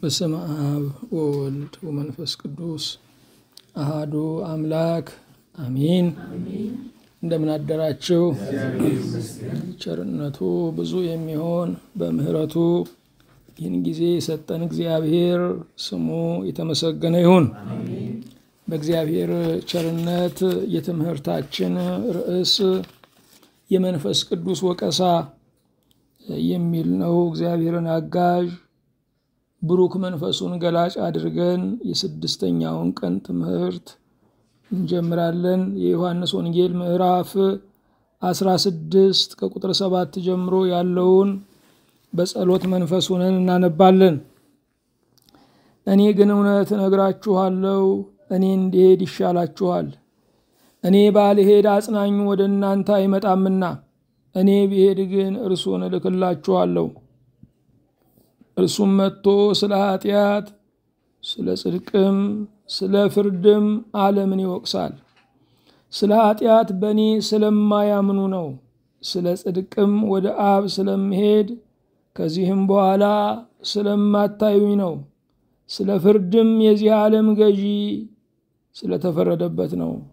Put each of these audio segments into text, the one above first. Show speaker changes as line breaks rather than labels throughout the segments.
በስመ አብ ወወልድ ወመንፈስ ቅዱስ አሃዱ አምላክ አሚን። እንደምን አደራችሁ። ቸርነቱ ብዙ የሚሆን በምሕረቱ ይህን ጊዜ የሰጠን እግዚአብሔር ስሙ የተመሰገነ ይሁን። በእግዚአብሔር ቸርነት የትምህርታችን ርዕስ የመንፈስ ቅዱስ ወቀሳ የሚል ነው። እግዚአብሔርን አጋዥ ብሩክ መንፈሱን ገላጭ አድርገን የስድስተኛውን ቀን ትምህርት እንጀምራለን። የዮሐንስ ወንጌል ምዕራፍ አስራ ስድስት ከቁጥር ሰባት ጀምሮ ያለውን በጸሎት መንፈስ ሆነን እናነባለን። እኔ ግን እውነት እነግራችኋለሁ፣ እኔ እንድሄድ ይሻላችኋል። እኔ ባልሄድ አጽናኙ ወደ እናንተ አይመጣምና፣ እኔ ብሄድ ግን እርሱን እልክላችኋለሁ። እርሱም መጥቶ ስለ ኃጢአት፣ ስለ ጽድቅም፣ ስለ ፍርድም ዓለምን ይወቅሳል። ስለ ኃጢአት በእኔ ስለማያምኑ ነው። ስለ ጽድቅም ወደ አብ ስለምሄድ ከዚህም በኋላ ስለማታዩኝ ነው። ስለ ፍርድም የዚህ ዓለም ገዢ ስለተፈረደበት ነው።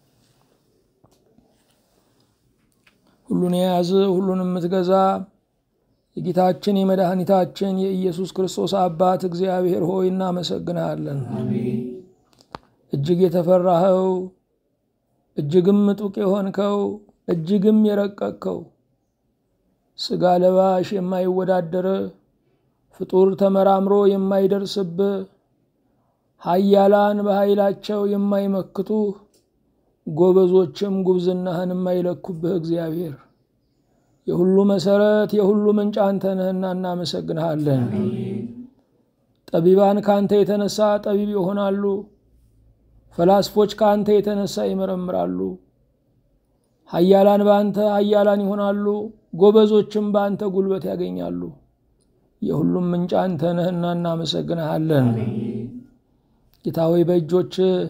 ሁሉን የያዝ ሁሉን የምትገዛ የጌታችን የመድኃኒታችን የኢየሱስ ክርስቶስ አባት እግዚአብሔር ሆይ እናመሰግንሃለን። እጅግ የተፈራኸው እጅግም ምጡቅ የሆንከው እጅግም የረቀቅከው ሥጋ ለባሽ የማይወዳደር ፍጡር ተመራምሮ የማይደርስብህ ኃያላን በኃይላቸው የማይመክቱህ ጎበዞችም ጉብዝናህን የማይለኩብህ እግዚአብሔር የሁሉ መሰረት የሁሉ ምንጭ አንተ ነህና እናመሰግንሃለን። ጠቢባን ከአንተ የተነሳ ጠቢብ ይሆናሉ፣ ፈላስፎች ከአንተ የተነሳ ይመረምራሉ። ኃያላን በአንተ ኃያላን ይሆናሉ፣ ጎበዞችም በአንተ ጉልበት ያገኛሉ። የሁሉም ምንጭ አንተ ነህና እናመሰግንሃለን። ጌታ ሆይ በእጆች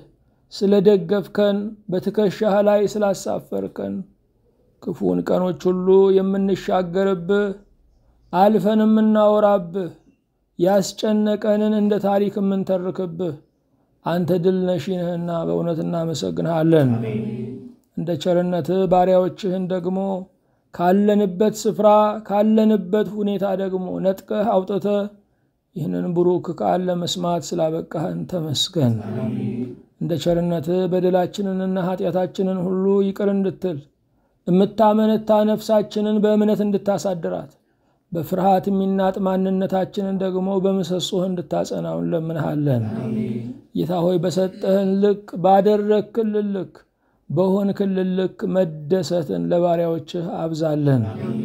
ስለደገፍከን፣ በትከሻህ ላይ ስላሳፈርከን ክፉን ቀኖች ሁሉ የምንሻገርብህ አልፈን የምናወራብህ ያስጨነቀንን እንደ ታሪክ የምንተርክብህ አንተ ድል ነሺ ነህና በእውነት እናመሰግንሃለን። እንደ ቸርነትህ ባሪያዎችህን ደግሞ ካለንበት ስፍራ ካለንበት ሁኔታ ደግሞ ነጥቀህ አውጥተህ ይህንን ብሩክ ቃል ለመስማት ስላበቃህን ተመስገን። እንደ ቸርነትህ በደላችንንና ኃጢአታችንን ሁሉ ይቅር እንድትል የምታመነታ ነፍሳችንን በእምነት እንድታሳድራት በፍርሃት የሚናጥ ማንነታችንን ደግሞ በምሰሶህ እንድታጸናው እንለምንሃለን። ጌታ ሆይ በሰጠህን ልክ ባደረግክልን ልክ በሆንክልን ልክ መደሰትን ለባሪያዎችህ አብዛለን።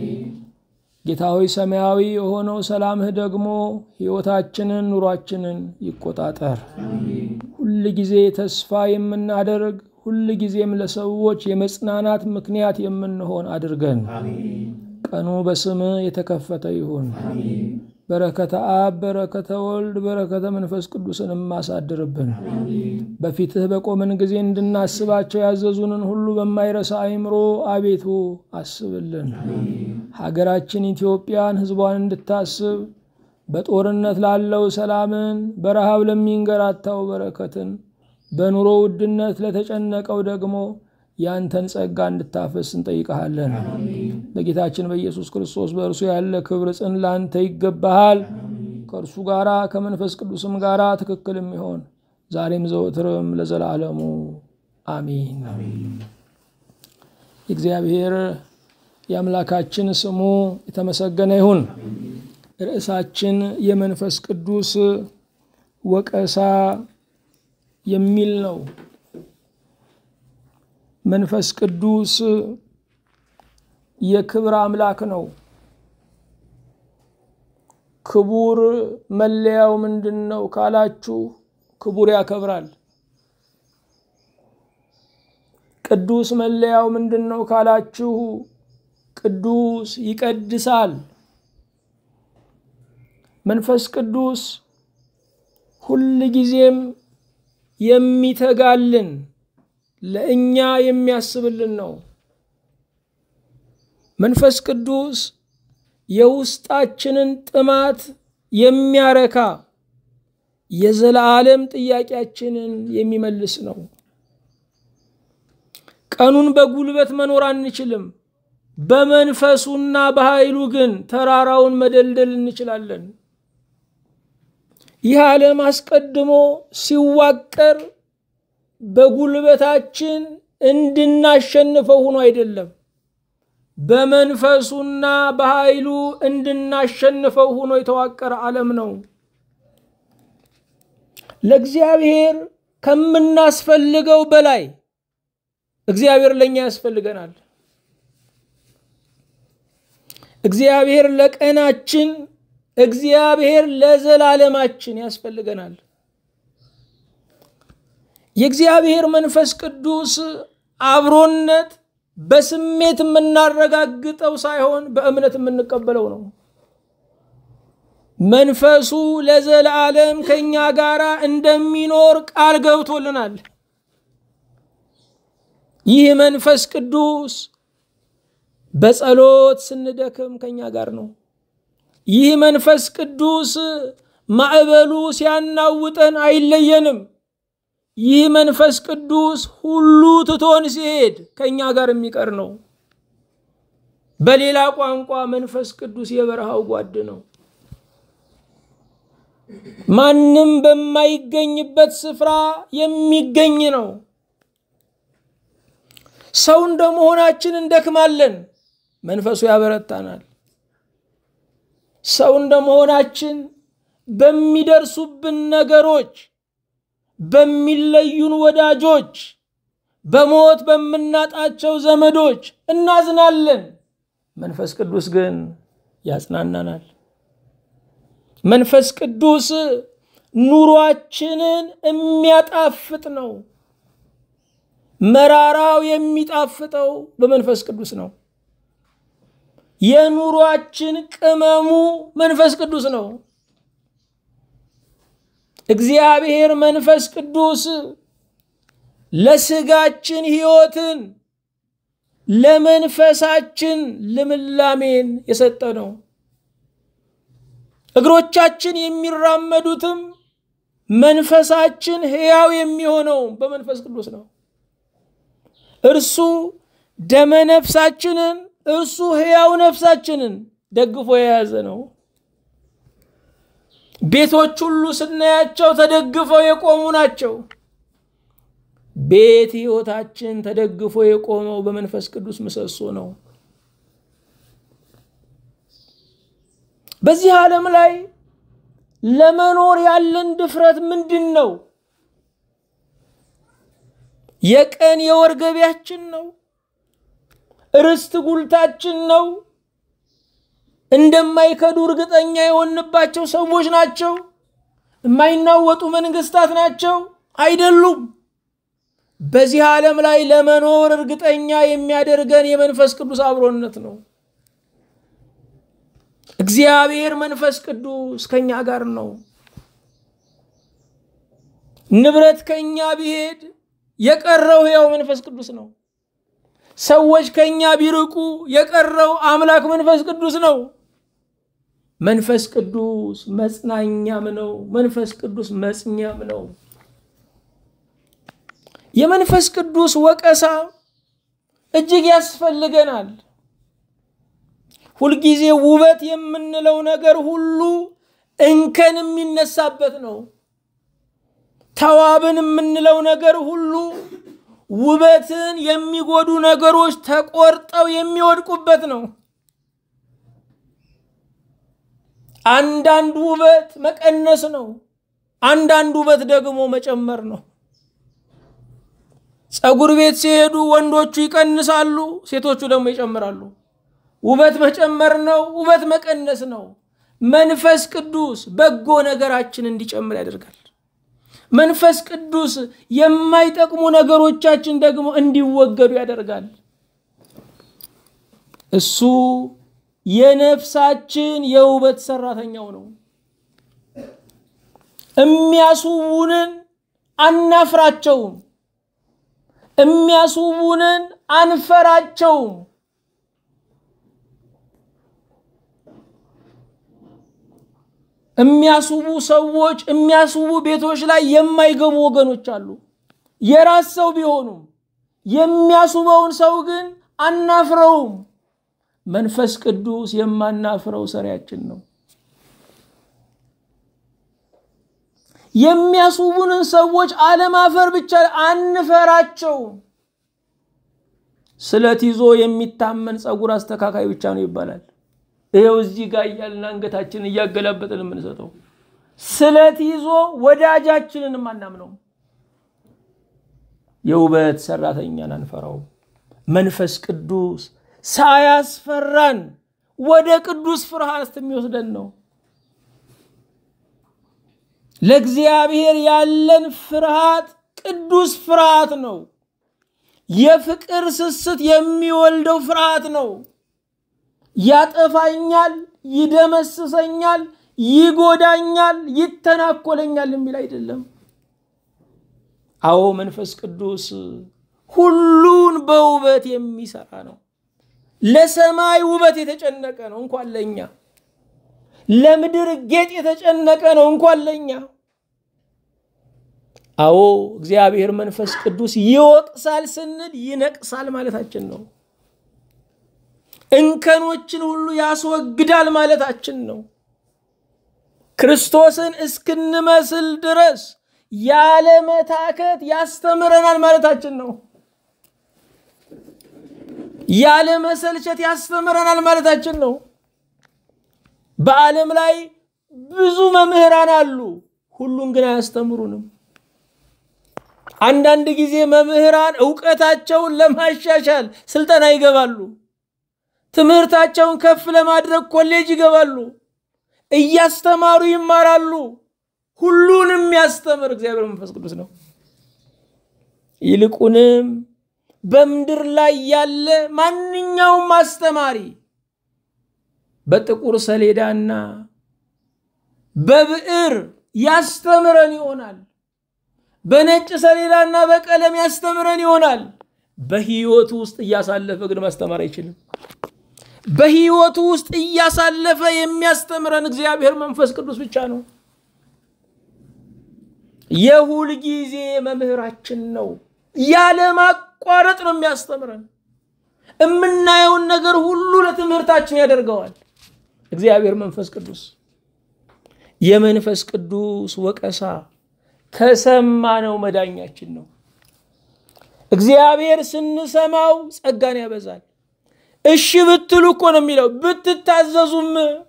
ጌታ ሆይ ሰማያዊ የሆነው ሰላምህ ደግሞ ሕይወታችንን ኑሯችንን ይቆጣጠር። ሁል ጊዜ ተስፋ የምናደርግ ሁል ጊዜም ለሰዎች የመጽናናት ምክንያት የምንሆን አድርገን። ቀኑ በስምህ የተከፈተ ይሁን። በረከተ አብ፣ በረከተ ወልድ፣ በረከተ መንፈስ ቅዱስን የማሳድርብን በፊትህ በቆምን ጊዜ እንድናስባቸው ያዘዙንን ሁሉ በማይረሳ አእምሮ አቤቱ አስብልን። ሀገራችን ኢትዮጵያን ሕዝቧን እንድታስብ በጦርነት ላለው ሰላምን፣ በረሃብ ለሚንገራታው በረከትን በኑሮ ውድነት ለተጨነቀው ደግሞ ያንተን ጸጋ እንድታፈስ እንጠይቀሃለን። በጌታችን በኢየሱስ ክርስቶስ በእርሱ ያለ ክብር ጽን ላንተ ይገባሃል። ከእርሱ ጋራ ከመንፈስ ቅዱስም ጋራ ትክክል የሚሆን ዛሬም ዘወትርም ለዘላለሙ አሚን። የእግዚአብሔር የአምላካችን ስሙ የተመሰገነ ይሁን። ርዕሳችን የመንፈስ ቅዱስ ወቀሳ የሚል ነው። መንፈስ ቅዱስ የክብር አምላክ ነው። ክቡር መለያው ምንድን ነው ካላችሁ፣ ክቡር ያከብራል። ቅዱስ መለያው ምንድን ነው ካላችሁ፣ ቅዱስ ይቀድሳል። መንፈስ ቅዱስ ሁል ጊዜም የሚተጋልን ለእኛ የሚያስብልን ነው። መንፈስ ቅዱስ የውስጣችንን ጥማት የሚያረካ የዘላለም ጥያቄያችንን የሚመልስ ነው። ቀኑን በጉልበት መኖር አንችልም። በመንፈሱና በኃይሉ ግን ተራራውን መደልደል እንችላለን። ይህ ዓለም አስቀድሞ ሲዋቀር በጉልበታችን እንድናሸንፈው ሆኖ አይደለም፣ በመንፈሱና በኃይሉ እንድናሸንፈው ሆኖ የተዋቀረ ዓለም ነው። ለእግዚአብሔር ከምናስፈልገው በላይ እግዚአብሔር ለእኛ ያስፈልገናል። እግዚአብሔር ለቀናችን፣ እግዚአብሔር ለዘላለማችን ያስፈልገናል። የእግዚአብሔር መንፈስ ቅዱስ አብሮነት በስሜት የምናረጋግጠው ሳይሆን በእምነት የምንቀበለው ነው። መንፈሱ ለዘላለም ከእኛ ጋር እንደሚኖር ቃል ገብቶልናል። ይህ መንፈስ ቅዱስ በጸሎት ስንደክም ከእኛ ጋር ነው። ይህ መንፈስ ቅዱስ ማዕበሉ ሲያናውጠን አይለየንም። ይህ መንፈስ ቅዱስ ሁሉ ትቶን ሲሄድ ከእኛ ጋር የሚቀር ነው። በሌላ ቋንቋ መንፈስ ቅዱስ የበረሃው ጓድ ነው። ማንም በማይገኝበት ስፍራ የሚገኝ ነው። ሰው እንደመሆናችን እንደክማለን፣ መንፈሱ ያበረታናል። ሰው እንደመሆናችን በሚደርሱብን ነገሮች፣ በሚለዩን ወዳጆች፣ በሞት በምናጣቸው ዘመዶች እናዝናለን። መንፈስ ቅዱስ ግን ያጽናናናል። መንፈስ ቅዱስ ኑሯችንን የሚያጣፍጥ ነው። መራራው የሚጣፍጠው በመንፈስ ቅዱስ ነው። የኑሯችን ቅመሙ መንፈስ ቅዱስ ነው። እግዚአብሔር መንፈስ ቅዱስ ለስጋችን ሕይወትን ለመንፈሳችን ልምላሜን የሰጠ ነው። እግሮቻችን የሚራመዱትም መንፈሳችን ሕያው የሚሆነው በመንፈስ ቅዱስ ነው። እርሱ ደመ ነፍሳችንን እርሱ ሕያው ነፍሳችንን ደግፎ የያዘ ነው። ቤቶች ሁሉ ስናያቸው ተደግፈው የቆሙ ናቸው። ቤት ሕይወታችን ተደግፎ የቆመው በመንፈስ ቅዱስ ምሰሶ ነው። በዚህ ዓለም ላይ ለመኖር ያለን ድፍረት ምንድን ነው? የቀን የወር ገቢያችን ነው። ርስት ጉልታችን ነው። እንደማይከዱ እርግጠኛ የሆንባቸው ሰዎች ናቸው። የማይናወጡ መንግስታት ናቸው አይደሉም። በዚህ ዓለም ላይ ለመኖር እርግጠኛ የሚያደርገን የመንፈስ ቅዱስ አብሮነት ነው። እግዚአብሔር መንፈስ ቅዱስ ከኛ ጋር ነው። ንብረት ከኛ ቢሄድ የቀረው ሕያው መንፈስ ቅዱስ ነው። ሰዎች ከኛ ቢርቁ የቀረው አምላክ መንፈስ ቅዱስ ነው። መንፈስ ቅዱስ መጽናኛም ነው። መንፈስ ቅዱስ መጽኛም ነው። የመንፈስ ቅዱስ ወቀሳ እጅግ ያስፈልገናል። ሁልጊዜ ውበት የምንለው ነገር ሁሉ እንከን የሚነሳበት ነው። ተዋብን የምንለው ነገር ሁሉ ውበትን የሚጎዱ ነገሮች ተቆርጠው የሚወድቁበት ነው። አንዳንድ ውበት መቀነስ ነው። አንዳንድ ውበት ደግሞ መጨመር ነው። ፀጉር ቤት ሲሄዱ ወንዶቹ ይቀንሳሉ፣ ሴቶቹ ደግሞ ይጨምራሉ። ውበት መጨመር ነው፣ ውበት መቀነስ ነው። መንፈስ ቅዱስ በጎ ነገራችን እንዲጨምር ያደርጋል። መንፈስ ቅዱስ የማይጠቅሙ ነገሮቻችን ደግሞ እንዲወገዱ ያደርጋል። እሱ የነፍሳችን የውበት ሰራተኛው ነው። የሚያስውቡንን አናፍራቸውም፣ የሚያስውቡንን አንፈራቸውም። የሚያስቡ ሰዎች የሚያስቡ ቤቶች ላይ የማይገቡ ወገኖች አሉ። የራስ ሰው ቢሆኑም የሚያስበውን ሰው ግን አናፍረውም። መንፈስ ቅዱስ የማናፍረው ሰሪያችን ነው። የሚያስቡንን ሰዎች አለማፈር ብቻ አንፈራቸውም። ስለት ይዞ የሚታመን ፀጉር አስተካካይ ብቻ ነው ይባላል። ይኸው እዚህ ጋር እያልን አንገታችንን እያገላበጥን የምንሰጠው ስለት ይዞ ወዳጃችንን አናምነው። የውበት ሰራተኛን አንፈራው። መንፈስ ቅዱስ ሳያስፈራን ወደ ቅዱስ ፍርሃት የሚወስደን ነው። ለእግዚአብሔር ያለን ፍርሃት ቅዱስ ፍርሃት ነው። የፍቅር ስስት የሚወልደው ፍርሃት ነው። ያጠፋኛል፣ ይደመስሰኛል፣ ይጎዳኛል፣ ይተናኮለኛል የሚል አይደለም። አዎ መንፈስ ቅዱስ ሁሉን በውበት የሚሰራ ነው። ለሰማይ ውበት የተጨነቀ ነው እንኳን ለኛ። ለምድር ጌጥ የተጨነቀ ነው እንኳን ለኛ። አዎ እግዚአብሔር መንፈስ ቅዱስ ይወቅሳል ስንል ይነቅሳል ማለታችን ነው። እንከኖችን ሁሉ ያስወግዳል ማለታችን ነው። ክርስቶስን እስክንመስል ድረስ ያለ መታከት ያስተምረናል ማለታችን ነው። ያለ መሰልቸት ያስተምረናል ማለታችን ነው። በዓለም ላይ ብዙ መምህራን አሉ፣ ሁሉን ግን አያስተምሩንም። አንዳንድ ጊዜ መምህራን እውቀታቸውን ለማሻሻል ስልጠና ይገባሉ። ትምህርታቸውን ከፍ ለማድረግ ኮሌጅ ይገባሉ። እያስተማሩ ይማራሉ። ሁሉንም የሚያስተምር እግዚአብሔር መንፈስ ቅዱስ ነው። ይልቁንም በምድር ላይ ያለ ማንኛውም አስተማሪ በጥቁር ሰሌዳና በብዕር ያስተምረን ይሆናል። በነጭ ሰሌዳና በቀለም ያስተምረን ይሆናል። በህይወቱ ውስጥ እያሳለፈ ግን ማስተማር አይችልም። በህይወቱ ውስጥ እያሳለፈ የሚያስተምረን እግዚአብሔር መንፈስ ቅዱስ ብቻ ነው። የሁል ጊዜ መምህራችን ነው። ያለ ማቋረጥ ነው የሚያስተምረን። የምናየውን ነገር ሁሉ ለትምህርታችን ያደርገዋል እግዚአብሔር መንፈስ ቅዱስ። የመንፈስ ቅዱስ ወቀሳ ከሰማነው መዳኛችን ነው። እግዚአብሔር ስንሰማው ጸጋን ያበዛል። እሺ ብትሉ እኮ ነው የሚለው ብትታዘዙም።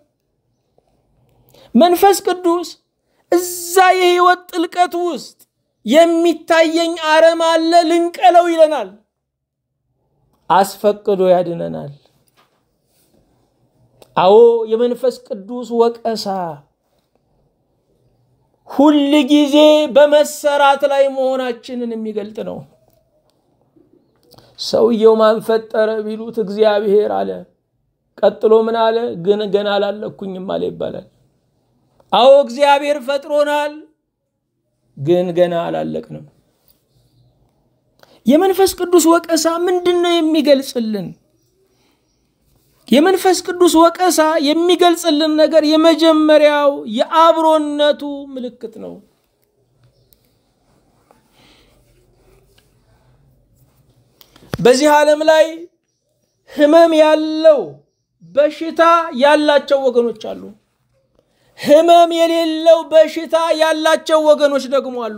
መንፈስ ቅዱስ እዛ የህይወት ጥልቀት ውስጥ የሚታየኝ አረም አለ ልንቀለው ይለናል። አስፈቅዶ ያድነናል። አዎ የመንፈስ ቅዱስ ወቀሳ ሁል ጊዜ በመሰራት ላይ መሆናችንን የሚገልጥ ነው። ሰውየው ማን ፈጠረ ቢሉት እግዚአብሔር አለ። ቀጥሎ ምን አለ? ግን ገና አላለኩኝም አለ ይባላል። አዎ እግዚአብሔር ፈጥሮናል፣ ግን ገና አላለቅንም። የመንፈስ ቅዱስ ወቀሳ ምንድን ነው የሚገልጽልን? የመንፈስ ቅዱስ ወቀሳ የሚገልጽልን ነገር የመጀመሪያው የአብሮነቱ ምልክት ነው። በዚህ ዓለም ላይ ህመም ያለው በሽታ ያላቸው ወገኖች አሉ። ህመም የሌለው በሽታ ያላቸው ወገኖች ደግሞ አሉ።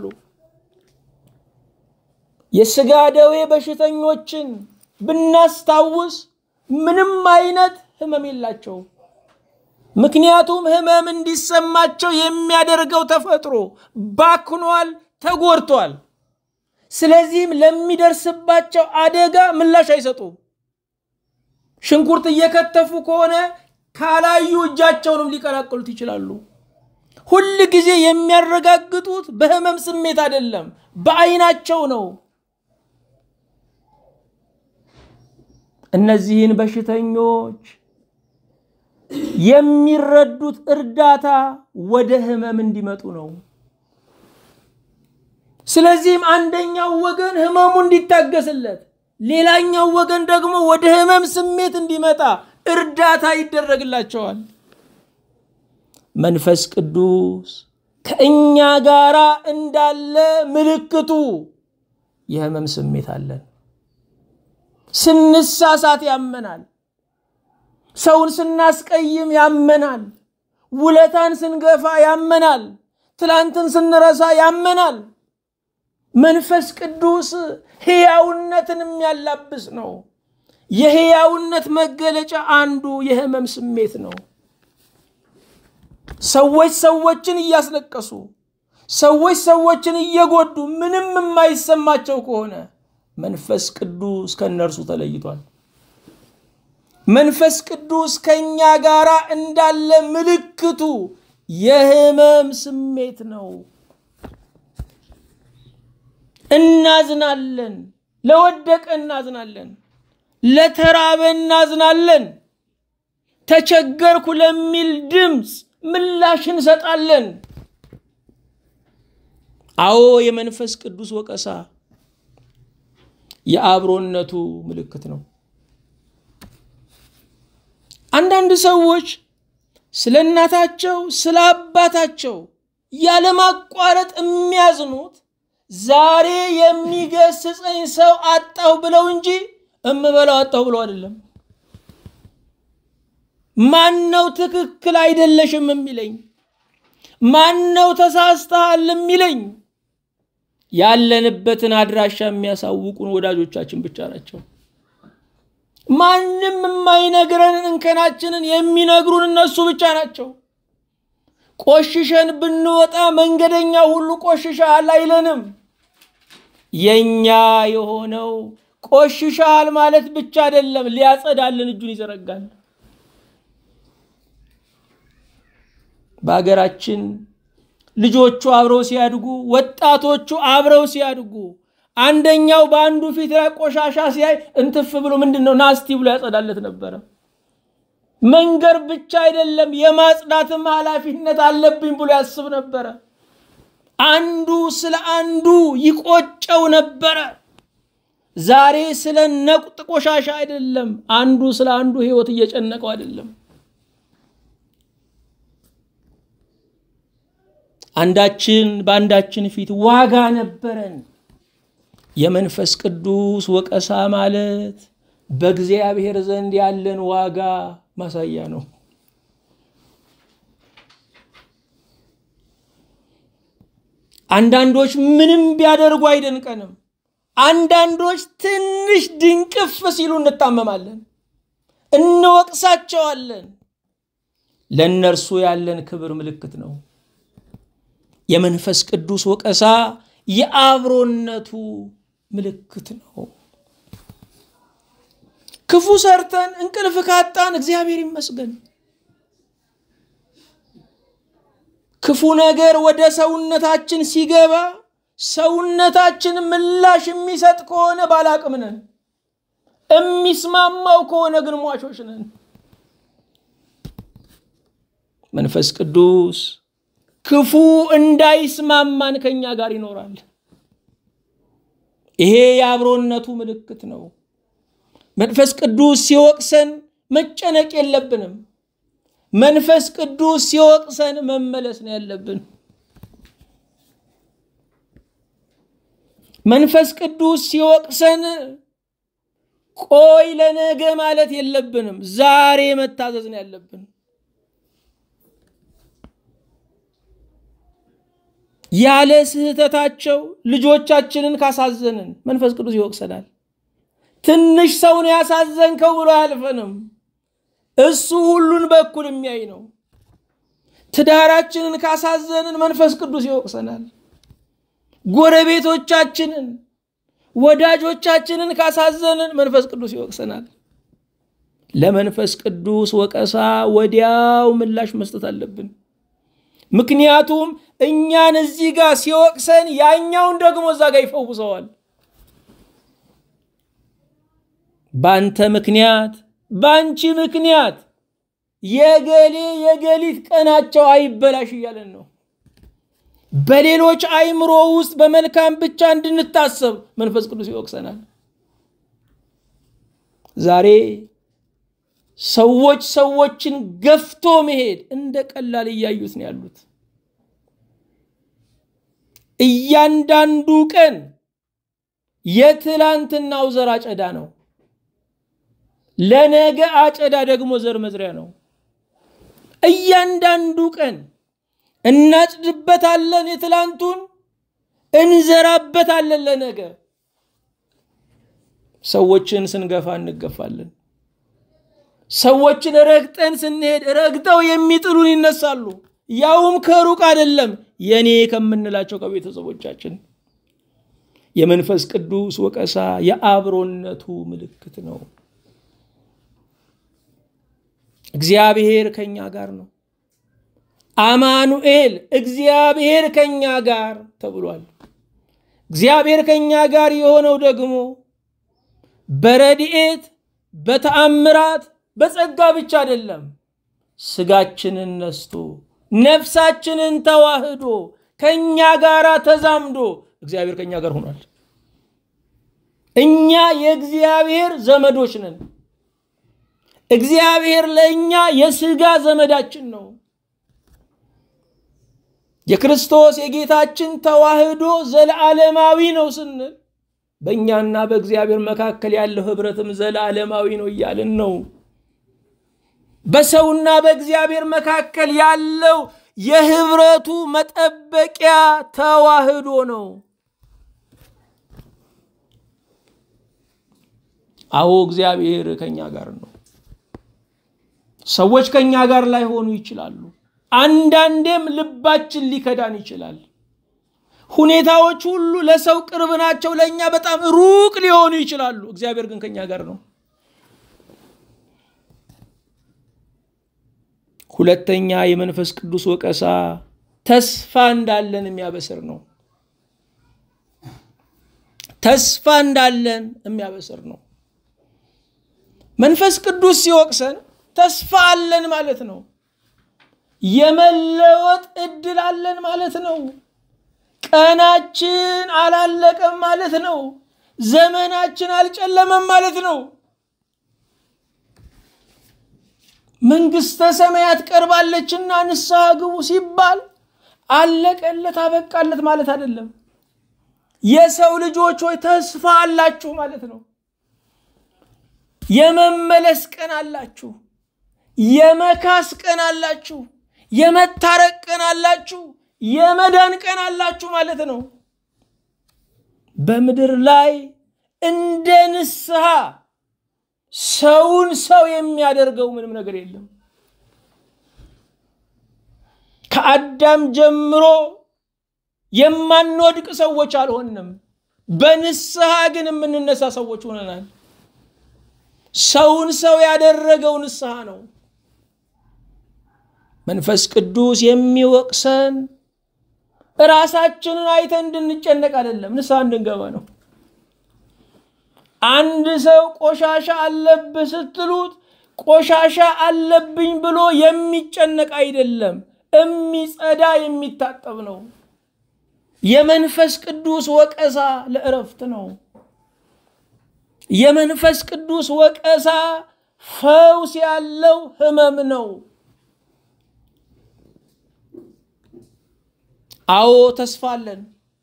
የስጋ ደዌ በሽተኞችን ብናስታውስ ምንም አይነት ህመም የላቸው። ምክንያቱም ህመም እንዲሰማቸው የሚያደርገው ተፈጥሮ ባክኗል፣ ተጎድቷል። ስለዚህም ለሚደርስባቸው አደጋ ምላሽ አይሰጡም። ሽንኩርት እየከተፉ ከሆነ ካላዩ እጃቸውንም ሊቀላቅሉት ይችላሉ። ሁል ጊዜ የሚያረጋግጡት በህመም ስሜት አይደለም፣ በአይናቸው ነው። እነዚህን በሽተኞች የሚረዱት እርዳታ ወደ ህመም እንዲመጡ ነው። ስለዚህም አንደኛው ወገን ህመሙ እንዲታገስለት፣ ሌላኛው ወገን ደግሞ ወደ ህመም ስሜት እንዲመጣ እርዳታ ይደረግላቸዋል። መንፈስ ቅዱስ ከእኛ ጋር እንዳለ ምልክቱ የህመም ስሜት አለን። ስንሳሳት ያመናል። ሰውን ስናስቀይም ያመናል። ውለታን ስንገፋ ያመናል። ትላንትን ስንረሳ ያመናል። መንፈስ ቅዱስ ሕያውነትን የሚያላብስ ነው። የሕያውነት መገለጫ አንዱ የህመም ስሜት ነው። ሰዎች ሰዎችን እያስለቀሱ ሰዎች ሰዎችን እየጎዱ ምንም የማይሰማቸው ከሆነ መንፈስ ቅዱስ ከእነርሱ ተለይቷል። መንፈስ ቅዱስ ከእኛ ጋር እንዳለ ምልክቱ የህመም ስሜት ነው። እናዝናለን፣ ለወደቀ እናዝናለን፣ ለተራበ እናዝናለን፣ ተቸገርኩ ለሚል ድምፅ ምላሽ እንሰጣለን። አዎ የመንፈስ ቅዱስ ወቀሳ የአብሮነቱ ምልክት ነው። አንዳንድ ሰዎች ስለ እናታቸው ስለ አባታቸው ያለማቋረጥ የሚያዝኑት ዛሬ የሚገስጸኝ ሰው አጣሁ ብለው እንጂ እምበላው አጣሁ ብለው አይደለም። ማን ነው ትክክል አይደለሽም የሚለኝ? ማን ነው ተሳስተሃል የሚለኝ? ያለንበትን አድራሻ የሚያሳውቁን ወዳጆቻችን ብቻ ናቸው። ማንም የማይነግረንን እንከናችንን የሚነግሩን እነሱ ብቻ ናቸው። ቆሽሸን ብንወጣ መንገደኛ ሁሉ ቆሽሻል አይለንም። የኛ የሆነው ቆሽሻል ማለት ብቻ አይደለም፣ ሊያጸዳልን እጁን ይዘረጋል። በሀገራችን ልጆቹ አብረው ሲያድጉ፣ ወጣቶቹ አብረው ሲያድጉ አንደኛው በአንዱ ፊት ላይ ቆሻሻ ሲያይ እንትፍ ብሎ ምንድን ነው ናስቲ ብሎ ያጸዳለት ነበረ። መንገር ብቻ አይደለም የማጽዳትም ኃላፊነት አለብኝ ብሎ ያስብ ነበረ። አንዱ ስለ አንዱ ይቆጨው ነበረ። ዛሬ ስለ ነቁጥ ቆሻሻ አይደለም፣ አንዱ ስለ አንዱ ሕይወት እየጨነቀው አይደለም። አንዳችን በአንዳችን ፊት ዋጋ ነበረን። የመንፈስ ቅዱስ ወቀሳ ማለት በእግዚአብሔር ዘንድ ያለን ዋጋ ማሳያ ነው። አንዳንዶች ምንም ቢያደርጉ አይደንቀንም። አንዳንዶች ትንሽ ድንቅፍ ሲሉ እንታመማለን፣ እንወቅሳቸዋለን። ለእነርሱ ያለን ክብር ምልክት ነው። የመንፈስ ቅዱስ ወቀሳ የአብሮነቱ ምልክት ነው። ክፉ ሰርተን እንቅልፍ ካጣን እግዚአብሔር ይመስገን። ክፉ ነገር ወደ ሰውነታችን ሲገባ ሰውነታችን ምላሽ የሚሰጥ ከሆነ ባላቅም ነን፣ የሚስማማው ከሆነ ግን ሟቾች ነን። መንፈስ ቅዱስ ክፉ እንዳይስማማን ከኛ ጋር ይኖራል። ይሄ የአብሮነቱ ምልክት ነው። መንፈስ ቅዱስ ሲወቅሰን መጨነቅ የለብንም። መንፈስ ቅዱስ ሲወቅሰን መመለስ ነው ያለብን። መንፈስ ቅዱስ ሲወቅሰን ቆይ ለነገ ማለት የለብንም። ዛሬ መታዘዝ ነው ያለብን። ያለ ስህተታቸው ልጆቻችንን ካሳዘንን መንፈስ ቅዱስ ይወቅሰናል። ትንሽ ሰውን ያሳዘንከው ብሎ አያልፈንም። እሱ ሁሉን በኩል የሚያይ ነው። ትዳራችንን ካሳዘንን መንፈስ ቅዱስ ይወቅሰናል። ጎረቤቶቻችንን፣ ወዳጆቻችንን ካሳዘንን መንፈስ ቅዱስ ይወቅሰናል። ለመንፈስ ቅዱስ ወቀሳ ወዲያው ምላሽ መስጠት አለብን። ምክንያቱም እኛን እዚህ ጋር ሲወቅሰን ያኛውን ደግሞ እዛ ጋር ይፈውሰዋል። በአንተ ምክንያት በአንቺ ምክንያት የገሌ የገሊት ቀናቸው አይበላሽ እያለን ነው። በሌሎች አእምሮ ውስጥ በመልካም ብቻ እንድንታሰብ መንፈስ ቅዱስ ይወቅሰናል። ዛሬ ሰዎች ሰዎችን ገፍቶ መሄድ እንደ ቀላል እያዩት ነው ያሉት። እያንዳንዱ ቀን የትላንትናው ዘር አጨዳ ነው። ለነገ አጨዳ ደግሞ ዘር መዝሪያ ነው። እያንዳንዱ ቀን እናጭድበታለን፣ የትላንቱን እንዘራበታለን ለነገ። ሰዎችን ስንገፋ እንገፋለን። ሰዎችን ረግጠን ስንሄድ ረግጠው የሚጥሉን ይነሳሉ። ያውም ከሩቅ አይደለም፣ የኔ ከምንላቸው ከቤተሰቦቻችን። የመንፈስ ቅዱስ ወቀሳ የአብሮነቱ ምልክት ነው። እግዚአብሔር ከኛ ጋር ነው። አማኑኤል እግዚአብሔር ከኛ ጋር ተብሏል። እግዚአብሔር ከኛ ጋር የሆነው ደግሞ በረድኤት በተአምራት በጸጋ ብቻ አይደለም። ስጋችንን ነስቶ ነፍሳችንን ተዋህዶ ከኛ ጋር ተዛምዶ እግዚአብሔር ከኛ ጋር ሆኗል። እኛ የእግዚአብሔር ዘመዶች ነን። እግዚአብሔር ለእኛ የስጋ ዘመዳችን ነው። የክርስቶስ የጌታችን ተዋህዶ ዘለዓለማዊ ነው ስንል በእኛና በእግዚአብሔር መካከል ያለው ህብረትም ዘለዓለማዊ ነው እያልን ነው። በሰውና በእግዚአብሔር መካከል ያለው የህብረቱ መጠበቂያ ተዋህዶ ነው። አዎ እግዚአብሔር ከኛ ጋር ነው። ሰዎች ከኛ ጋር ላይሆኑ ይችላሉ። አንዳንዴም ልባችን ሊከዳን ይችላል። ሁኔታዎች ሁሉ ለሰው ቅርብ ናቸው፣ ለእኛ በጣም ሩቅ ሊሆኑ ይችላሉ። እግዚአብሔር ግን ከኛ ጋር ነው። ሁለተኛ የመንፈስ ቅዱስ ወቀሳ ተስፋ እንዳለን የሚያበስር ነው። ተስፋ እንዳለን የሚያበስር ነው። መንፈስ ቅዱስ ሲወቅሰን ተስፋ አለን ማለት ነው። የመለወጥ እድል አለን ማለት ነው። ቀናችን አላለቀም ማለት ነው። ዘመናችን አልጨለመም ማለት ነው። መንግስተ ሰማያት ቀርባለችና ንስሐ ግቡ ሲባል አለቀለት አበቃለት ማለት አይደለም። የሰው ልጆች ሆይ ተስፋ አላችሁ ማለት ነው። የመመለስ ቀን አላችሁ፣ የመካስ ቀን አላችሁ፣ የመታረቅ ቀን አላችሁ፣ የመዳን ቀን አላችሁ ማለት ነው። በምድር ላይ እንደ ንስሐ ሰውን ሰው የሚያደርገው ምንም ነገር የለም። ከአዳም ጀምሮ የማንወድቅ ሰዎች አልሆንም። በንስሐ ግን የምንነሳ ሰዎች ሆነናል። ሰውን ሰው ያደረገው ንስሐ ነው። መንፈስ ቅዱስ የሚወቅሰን ራሳችንን አይተን እንድንጨነቅ አይደለም፣ ንስሐ እንድንገባ ነው። አንድ ሰው ቆሻሻ አለብህ ስትሉት ቆሻሻ አለብኝ ብሎ የሚጨነቅ አይደለም፣ የሚጸዳ የሚታጠብ ነው። የመንፈስ ቅዱስ ወቀሳ ለእረፍት ነው። የመንፈስ ቅዱስ ወቀሳ ፈውስ ያለው ህመም ነው። አዎ ተስፋ አለን።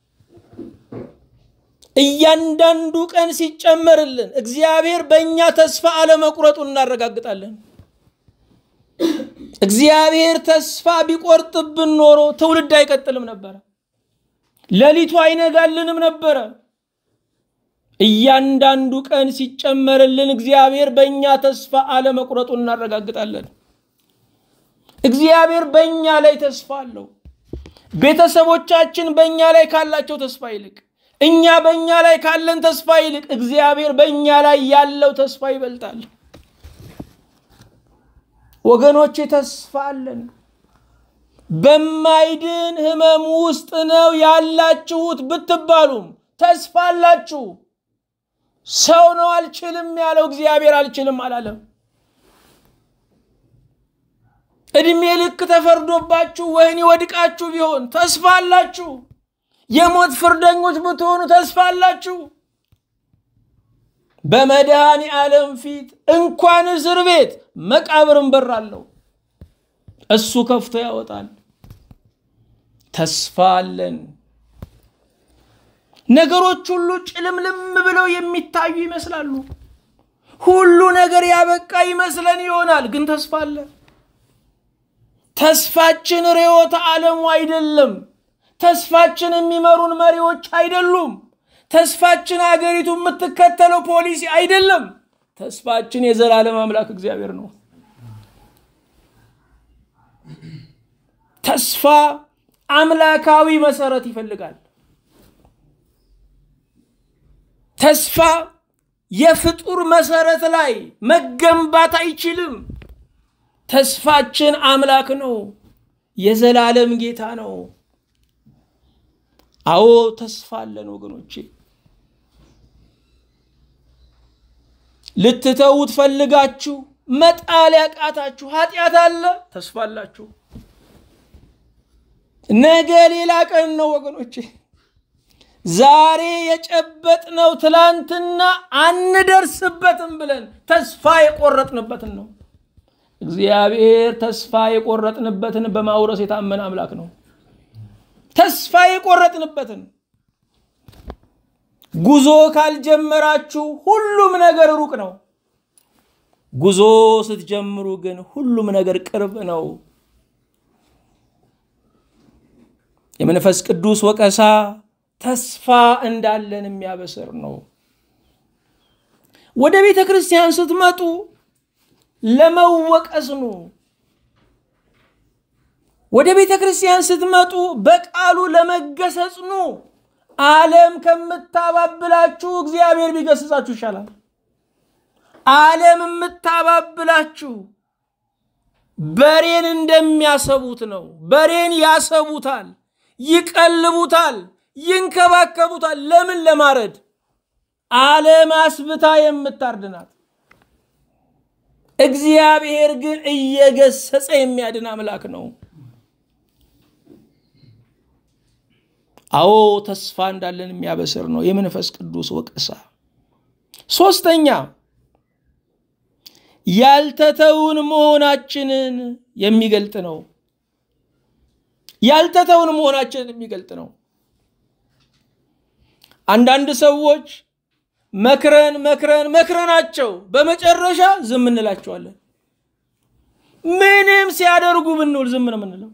እያንዳንዱ ቀን ሲጨመርልን እግዚአብሔር በእኛ ተስፋ አለመቁረጡን እናረጋግጣለን። እግዚአብሔር ተስፋ ቢቆርጥብን ኖሮ ትውልድ አይቀጥልም ነበረ፣ ሌሊቱ አይነጋልንም ነበረ። እያንዳንዱ ቀን ሲጨመርልን እግዚአብሔር በእኛ ተስፋ አለመቁረጡን እናረጋግጣለን። እግዚአብሔር በእኛ ላይ ተስፋ አለው። ቤተሰቦቻችን በእኛ ላይ ካላቸው ተስፋ ይልቅ እኛ በእኛ ላይ ካለን ተስፋ ይልቅ እግዚአብሔር በእኛ ላይ ያለው ተስፋ ይበልጣል። ወገኖቼ ተስፋ አለን። በማይድን ህመም ውስጥ ነው ያላችሁት ብትባሉም ተስፋ አላችሁ። ሰው ነው አልችልም ያለው፣ እግዚአብሔር አልችልም አላለም። እድሜ ልክ ተፈርዶባችሁ ወህኒ ወድቃችሁ ቢሆን ተስፋ አላችሁ። የሞት ፍርደኞች ብትሆኑ ተስፋ አላችሁ። በመድኃኔ ዓለም ፊት እንኳን እስር ቤት መቃብርን በር አለው። እሱ ከፍቶ ያወጣል። ተስፋ አለን። ነገሮች ሁሉ ጭልምልም ብለው የሚታዩ ይመስላሉ። ሁሉ ነገር ያበቃ ይመስለን ይሆናል፣ ግን ተስፋ አለ። ተስፋችን ርዕዮተ ዓለሙ አይደለም። ተስፋችን የሚመሩን መሪዎች አይደሉም። ተስፋችን አገሪቱ የምትከተለው ፖሊሲ አይደለም። ተስፋችን የዘላለም አምላክ እግዚአብሔር ነው። ተስፋ አምላካዊ መሰረት ይፈልጋል። ተስፋ የፍጡር መሰረት ላይ መገንባት አይችልም። ተስፋችን አምላክ ነው፣ የዘላለም ጌታ ነው። አዎ ተስፋ አለን ወገኖቼ። ልትተዉት ፈልጋችሁ መጣል ያቃታችሁ ኃጢአት አለ፣ ተስፋ አላችሁ። ነገ ሌላ ቀን ነው ወገኖቼ። ዛሬ የጨበጥነው ትላንትና አንደርስበትም ብለን ተስፋ የቆረጥንበትን ነው። እግዚአብሔር ተስፋ የቆረጥንበትን በማውረስ የታመነ አምላክ ነው። ተስፋ የቆረጥንበትን ጉዞ ካልጀመራችሁ ሁሉም ነገር ሩቅ ነው። ጉዞ ስትጀምሩ ግን ሁሉም ነገር ቅርብ ነው። የመንፈስ ቅዱስ ወቀሳ ተስፋ እንዳለን የሚያበስር ነው። ወደ ቤተ ክርስቲያን ስትመጡ ለመወቀስ ኑ። ወደ ቤተ ክርስቲያን ስትመጡ በቃሉ ለመገሰጽ ኑ። ዓለም ከምታባብላችሁ እግዚአብሔር ቢገስጻችሁ ይሻላል። ዓለም የምታባብላችሁ በሬን እንደሚያሰቡት ነው። በሬን ያሰቡታል፣ ይቀልቡታል፣ ይንከባከቡታል። ለምን? ለማረድ። ዓለም አስብታ የምታርድናት። እግዚአብሔር ግን እየገሰጸ የሚያድን አምላክ ነው። አዎ ተስፋ እንዳለን የሚያበስር ነው የመንፈስ ቅዱስ ወቀሳ። ሶስተኛ ያልተተውን መሆናችንን የሚገልጥ ነው። ያልተተውን መሆናችንን የሚገልጥ ነው። አንዳንድ ሰዎች መክረን መክረን መክረናቸው በመጨረሻ ዝም እንላቸዋለን። ምንም ሲያደርጉ ብንውል ዝም ነው የምንለው።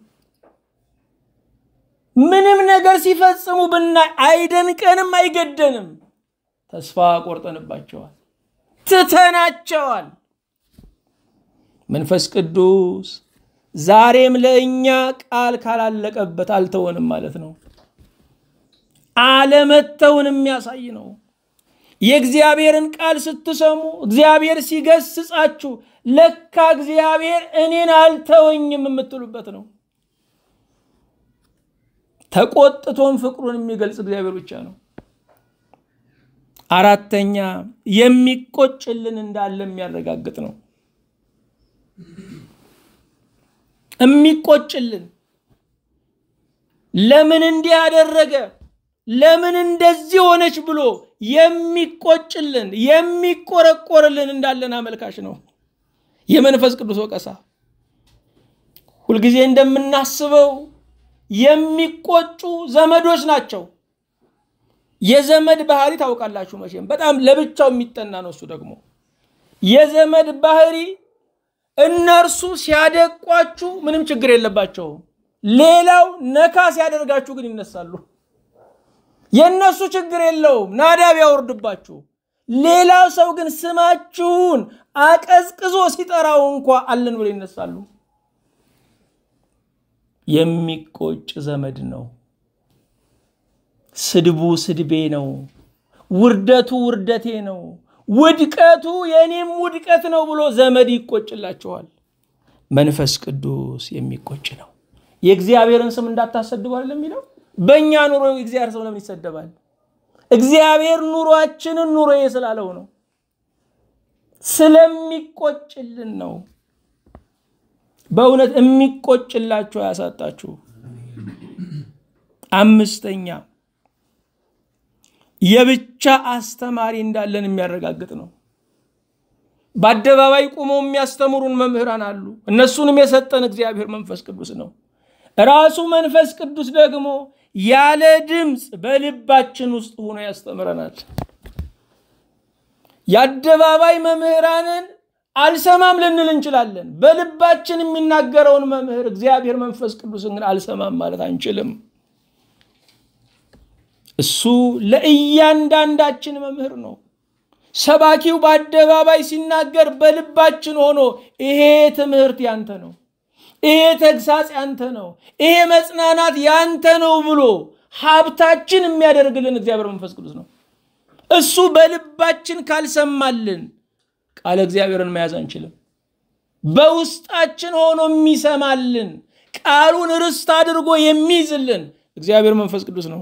ምንም ነገር ሲፈጽሙ ብናይ አይደንቀንም፣ አይገደንም። ተስፋ ቆርጠንባቸዋል፣ ትተናቸዋል። መንፈስ ቅዱስ ዛሬም ለእኛ ቃል ካላለቀበት አልተወንም ማለት ነው። አለመተውን የሚያሳይ ነው። የእግዚአብሔርን ቃል ስትሰሙ እግዚአብሔር ሲገስጻችሁ ለካ እግዚአብሔር እኔን አልተወኝም የምትሉበት ነው። ተቆጥቶም ፍቅሩን የሚገልጽ እግዚአብሔር ብቻ ነው። አራተኛ የሚቆጭልን እንዳለ የሚያረጋግጥ ነው። የሚቆጭልን ለምን እንዲህ አደረገ፣ ለምን እንደዚህ ሆነች ብሎ የሚቆጭልን የሚቆረቆርልን እንዳለን አመልካች ነው የመንፈስ ቅዱስ ወቀሳ። ሁልጊዜ እንደምናስበው የሚቆጩ ዘመዶች ናቸው። የዘመድ ባህሪ ታውቃላችሁ መቼም በጣም ለብቻው የሚጠና ነው። እሱ ደግሞ የዘመድ ባህሪ እነርሱ ሲያደቋችሁ ምንም ችግር የለባቸውም። ሌላው ነካ ሲያደርጋችሁ ግን ይነሳሉ። የእነሱ ችግር የለውም፣ ናዳ ቢያወርድባችሁ። ሌላው ሰው ግን ስማችሁን አቀዝቅዞ ሲጠራው እንኳ አለን ብሎ ይነሳሉ። የሚቆጭ ዘመድ ነው። ስድቡ ስድቤ ነው። ውርደቱ ውርደቴ ነው። ውድቀቱ የእኔም ውድቀት ነው ብሎ ዘመድ ይቆጭላችኋል። መንፈስ ቅዱስ የሚቆጭ ነው። የእግዚአብሔርን ስም እንዳታሰድቡ አይደለም የሚለው። በእኛ ኑሮ የእግዚአብሔር ሰው ለምን ይሰደባል? እግዚአብሔር ኑሯችንን ኑሮዬ ስላለው ነው፣ ስለሚቆጭልን ነው። በእውነት የሚቆጭላችሁ አያሳጣችሁ። አምስተኛ የብቻ አስተማሪ እንዳለን የሚያረጋግጥ ነው። በአደባባይ ቁመው የሚያስተምሩን መምህራን አሉ። እነሱንም የሰጠን እግዚአብሔር መንፈስ ቅዱስ ነው። ራሱ መንፈስ ቅዱስ ደግሞ ያለ ድምፅ በልባችን ውስጥ ሆኖ ያስተምረናል። የአደባባይ መምህራንን አልሰማም ልንል እንችላለን። በልባችን የሚናገረውን መምህር እግዚአብሔር መንፈስ ቅዱስን ግን አልሰማም ማለት አንችልም። እሱ ለእያንዳንዳችን መምህር ነው። ሰባኪው በአደባባይ ሲናገር በልባችን ሆኖ ይሄ ትምህርት ያንተ ነው፣ ይሄ ተግሳጽ ያንተ ነው፣ ይሄ መጽናናት ያንተ ነው ብሎ ሀብታችን የሚያደርግልን እግዚአብሔር መንፈስ ቅዱስ ነው። እሱ በልባችን ካልሰማልን ቃለ እግዚአብሔርን መያዝ አንችልም። በውስጣችን ሆኖ የሚሰማልን ቃሉን ርስት አድርጎ የሚይዝልን እግዚአብሔር መንፈስ ቅዱስ ነው።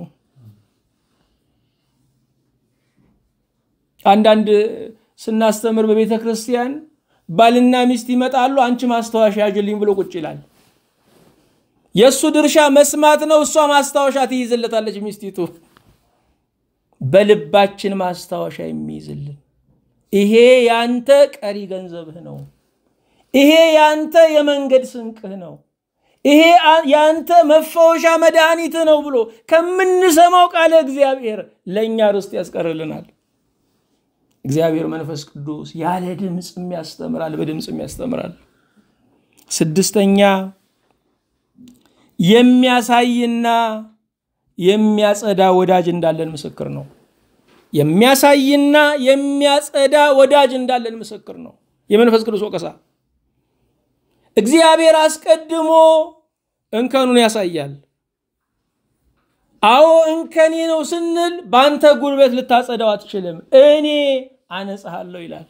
አንዳንድ ስናስተምር በቤተ ክርስቲያን ባልና ሚስት ይመጣሉ። አንቺ ማስታወሻ ያዥልኝ ብሎ ቁጭ ይላል። የእሱ ድርሻ መስማት ነው። እሷ ማስታወሻ ትይዝለታለች ሚስቲቱ። በልባችን ማስታወሻ የሚይዝልን ይሄ ያንተ ቀሪ ገንዘብህ ነው። ይሄ ያንተ የመንገድ ስንቅህ ነው። ይሄ ያንተ መፈወሻ መድኃኒትህ ነው ብሎ ከምንሰማው ቃለ እግዚአብሔር ለእኛ ርስት ያስቀርልናል። እግዚአብሔር መንፈስ ቅዱስ ያለ ድምፅም ያስተምራል፣ በድምፅም ያስተምራል። ስድስተኛ የሚያሳይና የሚያጸዳ ወዳጅ እንዳለን ምስክር ነው። የሚያሳይና የሚያጸዳ ወዳጅ እንዳለን ምስክር ነው። የመንፈስ ቅዱስ ወቀሳ እግዚአብሔር አስቀድሞ እንከኑን ያሳያል። አዎ እንከኔ ነው ስንል በአንተ ጉልበት ልታጸዳው አትችልም፣ እኔ አነጽሃለሁ ይላል።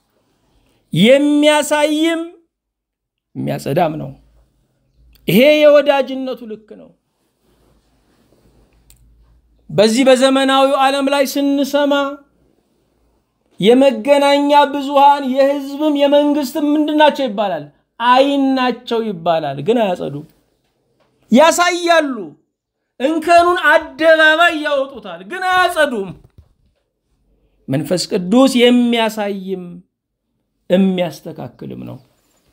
የሚያሳይም የሚያጸዳም ነው። ይሄ የወዳጅነቱ ልክ ነው። በዚህ በዘመናዊው ዓለም ላይ ስንሰማ የመገናኛ ብዙሃን የህዝብም የመንግስትም ምንድን ናቸው ይባላል? አይን ናቸው ይባላል። ግን አያጸዱ፣ ያሳያሉ። እንከኑን አደባባይ ያወጡታል፣ ግን አያጸዱም። መንፈስ ቅዱስ የሚያሳይም የሚያስተካክልም ነው።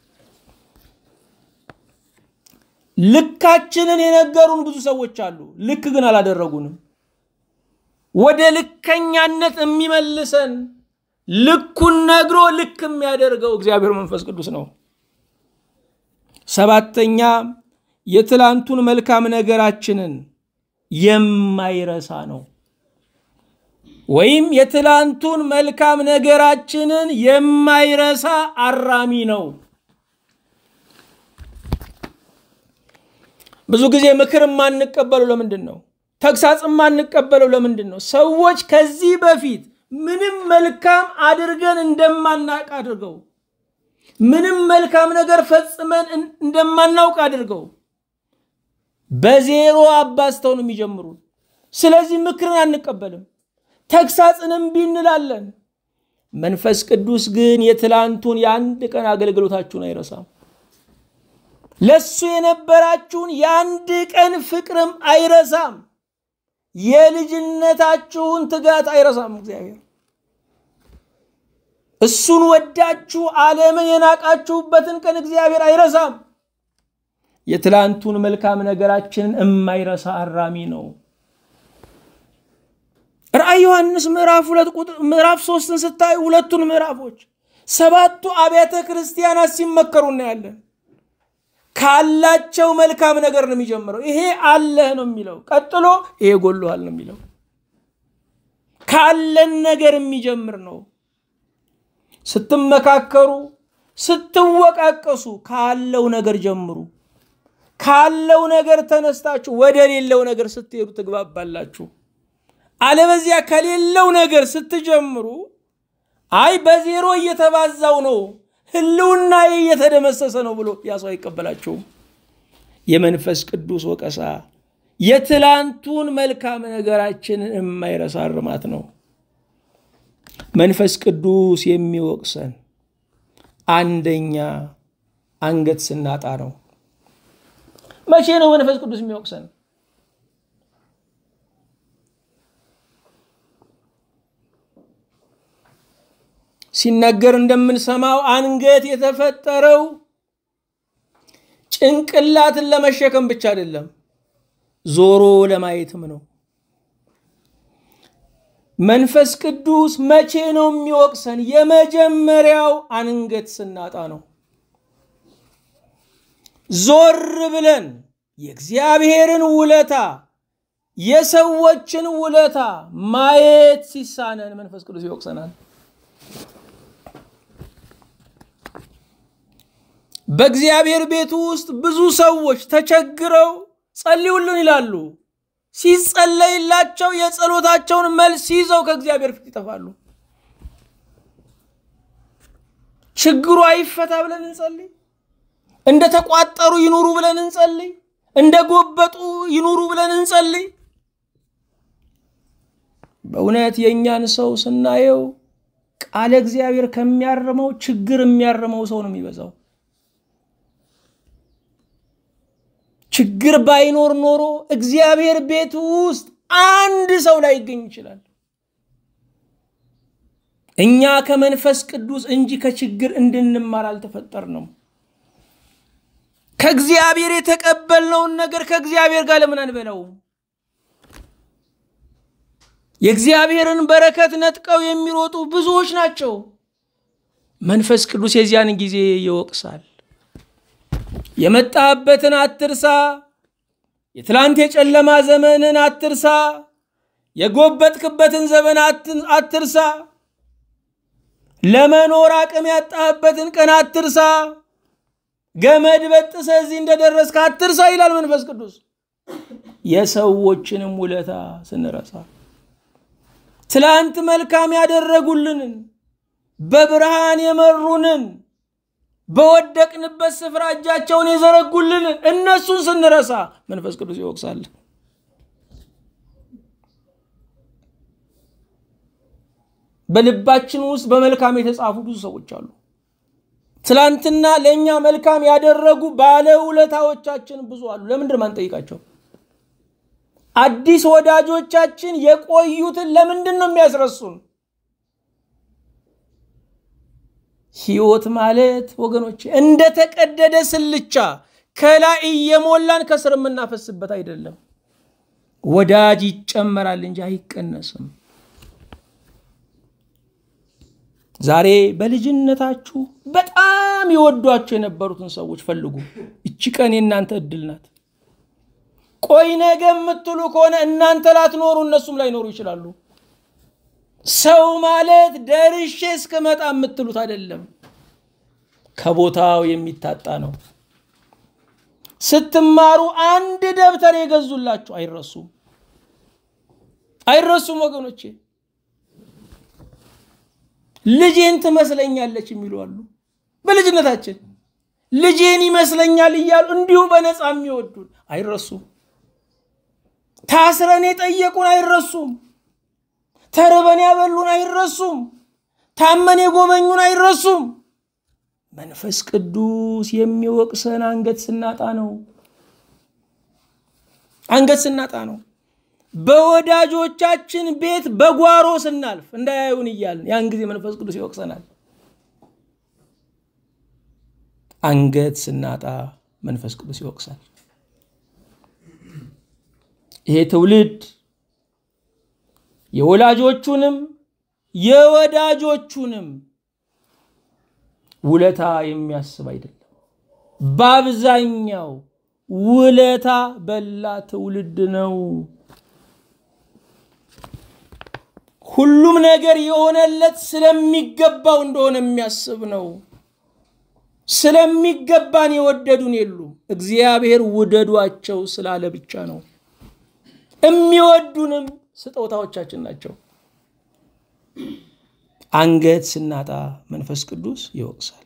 ልካችንን የነገሩን ብዙ ሰዎች አሉ፣ ልክ ግን አላደረጉንም። ወደ ልከኛነት የሚመልሰን ልኩን ነግሮ ልክ የሚያደርገው እግዚአብሔር መንፈስ ቅዱስ ነው። ሰባተኛ የትላንቱን መልካም ነገራችንን የማይረሳ ነው። ወይም የትላንቱን መልካም ነገራችንን የማይረሳ አራሚ ነው። ብዙ ጊዜ ምክር የማንቀበለው ለምንድን ነው? ተግሳጽ የማንቀበለው ለምንድን ነው? ሰዎች ከዚህ በፊት ምንም መልካም አድርገን እንደማናውቅ አድርገው ምንም መልካም ነገር ፈጽመን እንደማናውቅ አድርገው በዜሮ አባዝተው ነው የሚጀምሩ። ስለዚህ ምክርን አንቀበልም፣ ተግሳጽን እምቢ እንላለን። መንፈስ ቅዱስ ግን የትላንቱን የአንድ ቀን አገልግሎታችሁን አይረሳም። ለሱ የነበራችሁን የአንድ ቀን ፍቅርም አይረሳም። የልጅነታችሁን ትጋት አይረሳም። እግዚአብሔር እሱን ወዳችሁ ዓለምን የናቃችሁበትን ቀን እግዚአብሔር አይረሳም። የትላንቱን መልካም ነገራችንን የማይረሳ አራሚ ነው። ራእይ ዮሐንስ ምዕራፍ ሁለት ቁጥር ምዕራፍ ሶስትን ስታዩ ሁለቱን ምዕራፎች ሰባቱ አብያተ ክርስቲያናት ሲመከሩ እናያለን። ካላቸው መልካም ነገር ነው የሚጀምረው። ይሄ አለህ ነው የሚለው። ቀጥሎ ይሄ ጎሎሃል ነው የሚለው። ካለን ነገር የሚጀምር ነው። ስትመካከሩ፣ ስትወቃቀሱ ካለው ነገር ጀምሩ። ካለው ነገር ተነስታችሁ ወደ ሌለው ነገር ስትሄዱ ትግባባላችሁ። አለበዚያ ከሌለው ነገር ስትጀምሩ አይ በዜሮ እየተባዛው ነው ህልውና እየተደመሰሰ ነው ብሎ ያ ሰው አይቀበላቸውም። የመንፈስ ቅዱስ ወቀሳ የትላንቱን መልካም ነገራችንን የማይረሳ እርማት ነው። መንፈስ ቅዱስ የሚወቅሰን አንደኛ አንገት ስናጣ ነው። መቼ ነው መንፈስ ቅዱስ የሚወቅሰን? ሲነገር እንደምንሰማው አንገት የተፈጠረው ጭንቅላትን ለመሸከም ብቻ አይደለም፣ ዞሮ ለማየትም ነው። መንፈስ ቅዱስ መቼ ነው የሚወቅሰን? የመጀመሪያው አንገት ስናጣ ነው። ዞር ብለን የእግዚአብሔርን ውለታ የሰዎችን ውለታ ማየት ሲሳነን መንፈስ ቅዱስ ይወቅሰናል። በእግዚአብሔር ቤት ውስጥ ብዙ ሰዎች ተቸግረው ጸልዩልን ይላሉ። ሲጸለይላቸው የጸሎታቸውን መልስ ይዘው ከእግዚአብሔር ፊት ይጠፋሉ። ችግሩ አይፈታ ብለን እንጸልይ። እንደ ተቋጠሩ ይኑሩ ብለን እንጸልይ። እንደ ጎበጡ ይኑሩ ብለን እንጸልይ። በእውነት የእኛን ሰው ስናየው ቃለ እግዚአብሔር ከሚያርመው ችግር የሚያርመው ሰው ነው የሚበዛው። ችግር ባይኖር ኖሮ እግዚአብሔር ቤት ውስጥ አንድ ሰው ላይ ይገኝ ይችላል። እኛ ከመንፈስ ቅዱስ እንጂ ከችግር እንድንማር አልተፈጠርንም። ከእግዚአብሔር የተቀበልነውን ነገር ከእግዚአብሔር ጋር ለምን አንበላውም? የእግዚአብሔርን በረከት ነጥቀው የሚሮጡ ብዙዎች ናቸው። መንፈስ ቅዱስ የዚያን ጊዜ ይወቅሳል። የመጣህበትን አትርሳ። የትላንት የጨለማ ዘመንን አትርሳ። የጎበጥክበትን ዘመን አትርሳ። ለመኖር አቅም ያጣህበትን ቀን አትርሳ። ገመድ በጥሰህ እዚህ እንደደረስክ አትርሳ ይላል መንፈስ ቅዱስ። የሰዎችንም ውለታ ስንረሳ ትላንት መልካም ያደረጉልንን በብርሃን የመሩንን በወደቅንበት ስፍራ እጃቸውን የዘረጉልንን እነሱን ስንረሳ መንፈስ ቅዱስ ይወቅሳል። በልባችን ውስጥ በመልካም የተጻፉ ብዙ ሰዎች አሉ። ትላንትና ለእኛ መልካም ያደረጉ ባለውለታዎቻችን ብዙ አሉ። ለምንድን ማን ጠይቃቸው? አዲስ ወዳጆቻችን የቆዩትን ለምንድን ነው የሚያስረሱን? ህይወት ማለት ወገኖች እንደተቀደደ ስልቻ ከላይ እየሞላን ከስር የምናፈስበት አይደለም። ወዳጅ ይጨመራል እንጂ አይቀነስም። ዛሬ በልጅነታችሁ በጣም የወዷቸው የነበሩትን ሰዎች ፈልጉ። እቺ ቀን የእናንተ እድል ናት። ቆይ ነገ የምትሉ ከሆነ እናንተ ላትኖሩ እነሱም ላይኖሩ ይችላሉ። ሰው ማለት ደርሼ እስክመጣ የምትሉት አይደለም፣ ከቦታው የሚታጣ ነው። ስትማሩ አንድ ደብተር የገዙላችሁ አይረሱም፣ አይረሱም ወገኖቼ። ልጄን ትመስለኛለች የሚሉ አሉ። በልጅነታችን ልጄን ይመስለኛል እያሉ እንዲሁ በነፃ የሚወዱን አይረሱም። ታስረን የጠየቁን አይረሱም። ተርበን ያበሉን አይረሱም። ታመን የጎበኙን አይረሱም። መንፈስ ቅዱስ የሚወቅሰን አንገት ስናጣ ነው። አንገት ስናጣ ነው። በወዳጆቻችን ቤት በጓሮ ስናልፍ እንዳያዩን እያልን ያን ጊዜ መንፈስ ቅዱስ ይወቅሰናል። አንገት ስናጣ መንፈስ ቅዱስ ይወቅሳል። ይሄ ትውልድ የወላጆቹንም የወዳጆቹንም ውለታ የሚያስብ አይደለም። በአብዛኛው ውለታ በላ ትውልድ ነው። ሁሉም ነገር የሆነለት ስለሚገባው እንደሆነ የሚያስብ ነው። ስለሚገባን የወደዱን የሉም። እግዚአብሔር ውደዷቸው ስላለ ብቻ ነው። የሚወዱንም ስጦታዎቻችን ናቸው። አንገት ስናጣ መንፈስ ቅዱስ ይወቅሳል።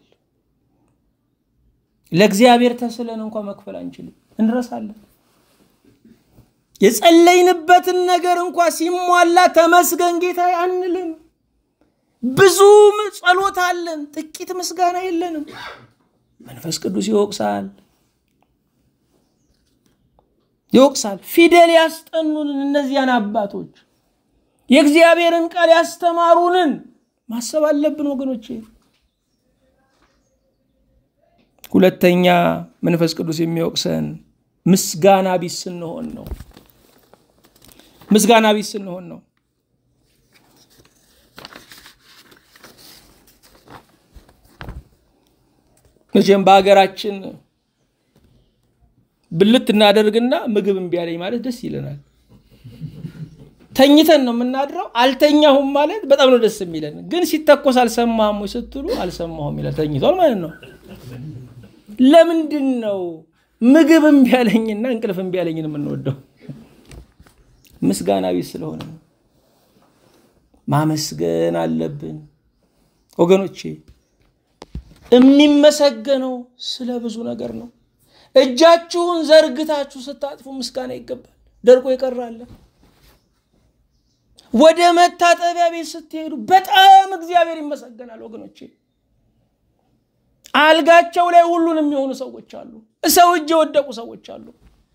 ለእግዚአብሔር ተስለን እንኳ መክፈል አንችልም፣ እንረሳለን። የጸለይንበትን ነገር እንኳ ሲሟላ ተመስገን ጌታ አንልም። ብዙ ጸሎት አለን፣ ጥቂት ምስጋና የለንም። መንፈስ ቅዱስ ይወቅሳል ይወቅሳል። ፊደል ያስጠኑንን እነዚያን አባቶች የእግዚአብሔርን ቃል ያስተማሩንን ማሰብ አለብን ወገኖቼ። ሁለተኛ መንፈስ ቅዱስ የሚወቅሰን ምስጋና ቢስ ስንሆን ነው። ምስጋና ቢስ ስንሆን ነው። መቼም በሀገራችን ብልት እናደርግና ምግብ እምቢ አለኝ ማለት ደስ ይለናል። ተኝተን ነው የምናድረው። አልተኛሁም ማለት በጣም ነው ደስ የሚለን። ግን ሲተኮስ አልሰማህም ወይ ስትሉ አልሰማሁም ይላል። ተኝቷል ማለት ነው። ለምንድን ነው ምግብ እምቢ አለኝና እንቅልፍ እምቢ አለኝን የምንወደው? ምስጋና ቢስ ስለሆነ ነው። ማመስገን አለብን ወገኖቼ። የሚመሰገነው ስለ ብዙ ነገር ነው። እጃችሁን ዘርግታችሁ ስታጥፉ ምስጋና ይገባል። ደርቆ ይቀራል። ወደ መታጠቢያ ቤት ስትሄዱ በጣም እግዚአብሔር ይመሰገናል ወገኖቼ። አልጋቸው ላይ ሁሉን የሚሆኑ ሰዎች አሉ። ሰው እጅ የወደቁ ሰዎች አሉ።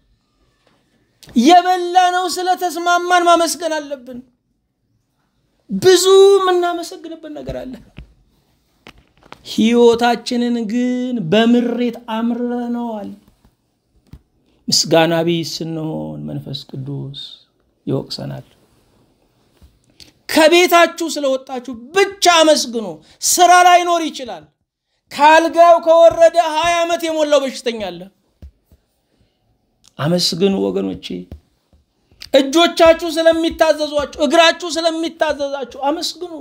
የበላነው ስለተስማማን ማመስገን አለብን። ብዙ የምናመሰግንበት ነገር አለ። ህይወታችንን ግን በምሬት አምረነዋል። ምስጋና ቢስ ስንሆን መንፈስ ቅዱስ ይወቅሰናል። ከቤታችሁ ስለወጣችሁ ብቻ አመስግኑ። ስራ ላይኖር ይችላል። ከአልጋው ከወረደ ሀያ ዓመት የሞላው በሽተኛ አለ። አመስግኑ ወገኖቼ። እጆቻችሁ ስለሚታዘዟችሁ፣ እግራችሁ ስለሚታዘዛችሁ አመስግኑ።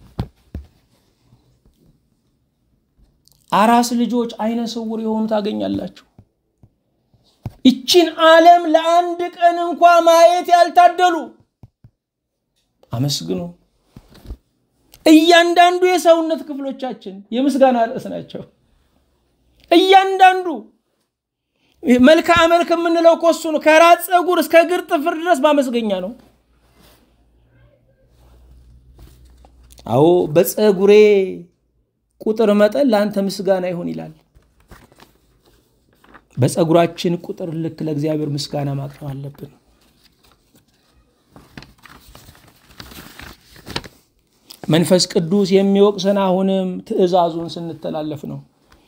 አራስ ልጆች አይነ ስውር የሆኑ ታገኛላችሁ። ይችን ዓለም ለአንድ ቀን እንኳ ማየት ያልታደሉ አመስግኑ። እያንዳንዱ የሰውነት ክፍሎቻችን የምስጋና ርዕስ ናቸው። እያንዳንዱ መልክዓ መልክ የምንለው እኮ እሱ ነው። ከራስ ፀጉር እስከ እግር ጥፍር ድረስ ማመስገኛ ነው። አዎ በፀጉሬ ቁጥር መጠን ለአንተ ምስጋና ይሁን ይላል። በፀጉራችን ቁጥር ልክ ለእግዚአብሔር ምስጋና ማቅረብ አለብን። መንፈስ ቅዱስ የሚወቅሰን አሁንም ትእዛዙን ስንተላለፍ ነው።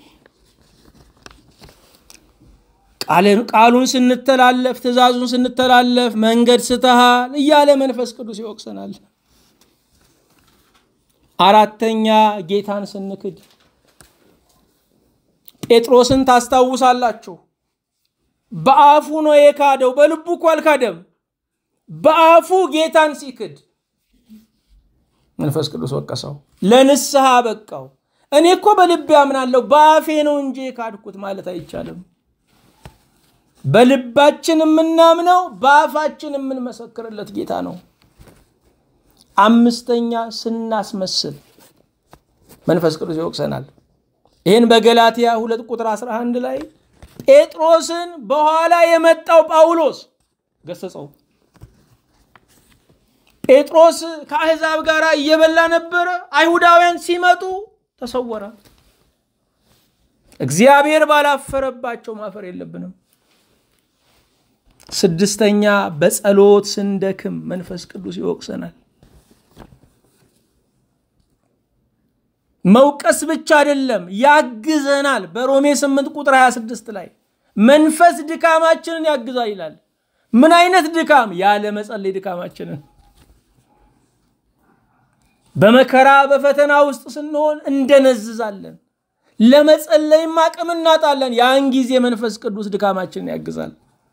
ቃሉን ስንተላለፍ፣ ትእዛዙን ስንተላለፍ መንገድ ስተሃል እያለ መንፈስ ቅዱስ ይወቅሰናል። አራተኛ ጌታን ስንክድ ጴጥሮስን ታስታውሳላችሁ። በአፉ ነው የካደው፣ በልቡ እኮ አልካደም። በአፉ ጌታን ሲክድ መንፈስ ቅዱስ ወቀሰው፣ ለንስሐ በቃው። እኔ እኮ በልቤ አምናለሁ በአፌ ነው እንጂ የካድኩት ማለት አይቻልም። በልባችን የምናምነው በአፋችን የምንመሰክርለት ጌታ ነው። አምስተኛ ስናስመስል መንፈስ ቅዱስ ይወቅሰናል። ይህን በገላትያ ሁለት ቁጥር 11 ላይ ጴጥሮስን በኋላ የመጣው ጳውሎስ ገሰጸው። ጴጥሮስ ከአሕዛብ ጋር እየበላ ነበረ። አይሁዳውያን ሲመጡ ተሰወረ። እግዚአብሔር ባላፈረባቸው ማፈር የለብንም። ስድስተኛ በጸሎት ስንደክም መንፈስ ቅዱስ ይወቅሰናል። መውቀስ ብቻ አይደለም ያግዘናል። በሮሜ 8 ቁጥር 26 ላይ መንፈስ ድካማችንን ያግዛል ይላል። ምን አይነት ድካም? ያለ መጸለይ ድካማችንን በመከራ በፈተና ውስጥ ስንሆን እንደነዝዛለን። ለመጸለይም አቅም እናጣለን። ያን ጊዜ መንፈስ ቅዱስ ድካማችንን ያግዛል።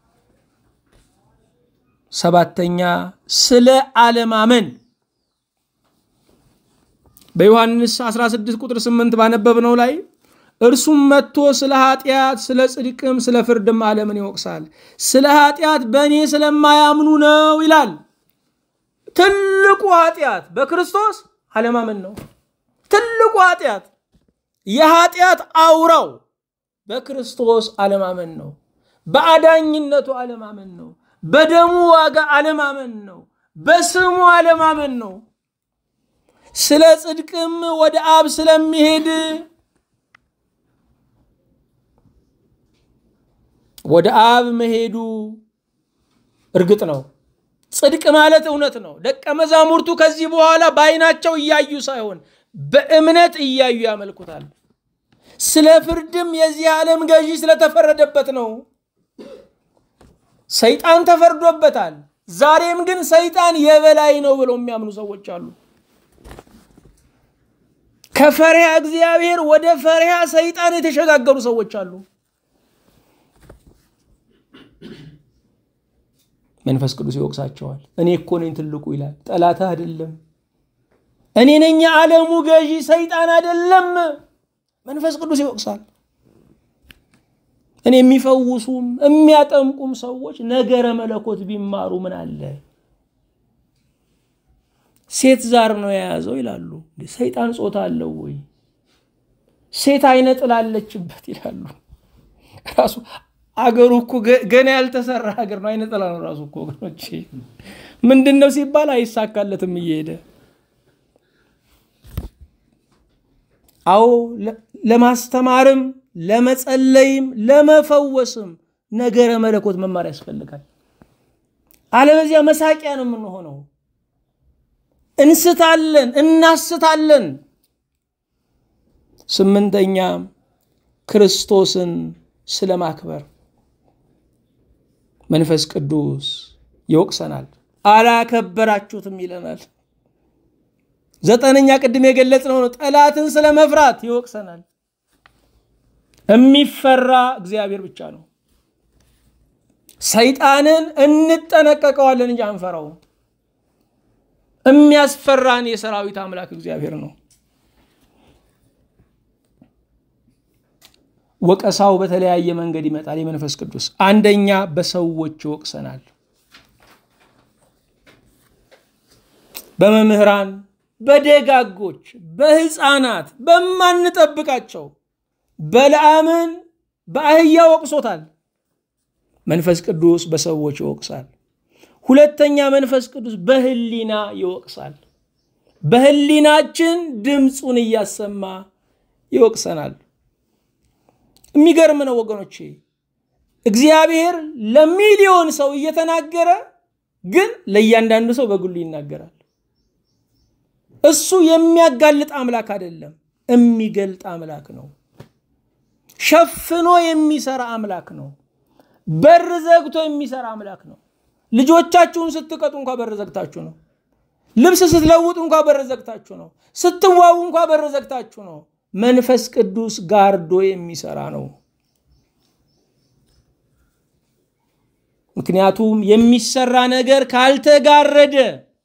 ሰባተኛ ስለ አለማመን በዮሐንስ 16 ቁጥር 8 ባነበብነው ላይ እርሱም መጥቶ ስለ ኃጢአት፣ ስለ ጽድቅም፣ ስለ ፍርድም ዓለምን ይወቅሳል። ስለ ኃጢአት በእኔ ስለማያምኑ ነው ይላል። ትልቁ ኃጢአት በክርስቶስ አለማመን ነው። ትልቁ ኃጢአት የኃጢአት አውራው በክርስቶስ አለማመን ነው። በአዳኝነቱ አለማመን ነው። በደሙ ዋጋ አለማመን ነው። በስሙ አለማመን ነው። ስለ ጽድቅም ወደ አብ ስለሚሄድ ወደ አብ መሄዱ እርግጥ ነው። ጽድቅ ማለት እውነት ነው። ደቀ መዛሙርቱ ከዚህ በኋላ በዓይናቸው እያዩ ሳይሆን በእምነት እያዩ ያመልኩታል። ስለ ፍርድም የዚህ ዓለም ገዢ ስለተፈረደበት ነው። ሰይጣን ተፈርዶበታል። ዛሬም ግን ሰይጣን የበላይ ነው ብለው የሚያምኑ ሰዎች አሉ። ከፈሪሃ እግዚአብሔር ወደ ፈሪሃ ሰይጣን የተሸጋገሩ ሰዎች አሉ። መንፈስ ቅዱስ ይወቅሳቸዋል። እኔ እኮ ነኝ ትልቁ ይላል። ጠላትህ አይደለም። እኔ ነኝ የዓለሙ ገዢ ሰይጣን አይደለም። መንፈስ ቅዱስ ይወቅሳል። እኔ የሚፈውሱም የሚያጠምቁም ሰዎች ነገረ መለኮት ቢማሩ ምን አለ? ሴት ዛር ነው የያዘው ይላሉ። ሰይጣን ጾታ አለው ወይ? ሴት አይነ ጥላለችበት ይላሉ። ራሱ አገሩ እኮ ገና ያልተሰራ ሀገር ነው። አይነ ጥላ ነው ራሱ እኮ ወገኖቼ። ምንድን ነው ሲባል አይሳካለትም እየሄደ አዎ ለማስተማርም ለመጸለይም ለመፈወስም ነገረ መለኮት መማር ያስፈልጋል። አለበዚያ መሳቂያ ነው የምንሆነው። እንስታለን፣ እናስታለን። ስምንተኛ ክርስቶስን ስለ ማክበር መንፈስ ቅዱስ ይወቅሰናል። አላከበራችሁትም ይለናል። ዘጠነኛ ቅድም የገለጽነው ነው። ጠላትን ስለ መፍራት ይወቅሰናል። የሚፈራ እግዚአብሔር ብቻ ነው። ሰይጣንን እንጠነቀቀዋለን እንጂ አንፈራውም። የሚያስፈራን የሰራዊት አምላክ እግዚአብሔር ነው። ወቀሳው በተለያየ መንገድ ይመጣል። የመንፈስ ቅዱስ አንደኛ በሰዎች ይወቅሰናል። በመምህራን በደጋጎች በህፃናት በማንጠብቃቸው በለዓምን በአህያ ወቅሶታል። መንፈስ ቅዱስ በሰዎች ይወቅሳል። ሁለተኛ መንፈስ ቅዱስ በህሊና ይወቅሳል። በህሊናችን ድምፁን እያሰማ ይወቅሰናል። የሚገርም ነው ወገኖቼ። እግዚአብሔር ለሚሊዮን ሰው እየተናገረ ግን ለእያንዳንዱ ሰው በግሉ ይናገራል። እሱ የሚያጋልጥ አምላክ አይደለም፣ የሚገልጥ አምላክ ነው። ሸፍኖ የሚሰራ አምላክ ነው። በር ዘግቶ የሚሰራ አምላክ ነው። ልጆቻችሁን ስትቀጡ እንኳ በር ዘግታችሁ ነው። ልብስ ስትለውጡ እንኳ በር ዘግታችሁ ነው። ስትዋቡ እንኳ በር ዘግታችሁ ነው። መንፈስ ቅዱስ ጋርዶ የሚሰራ ነው። ምክንያቱም የሚሰራ ነገር ካልተጋረደ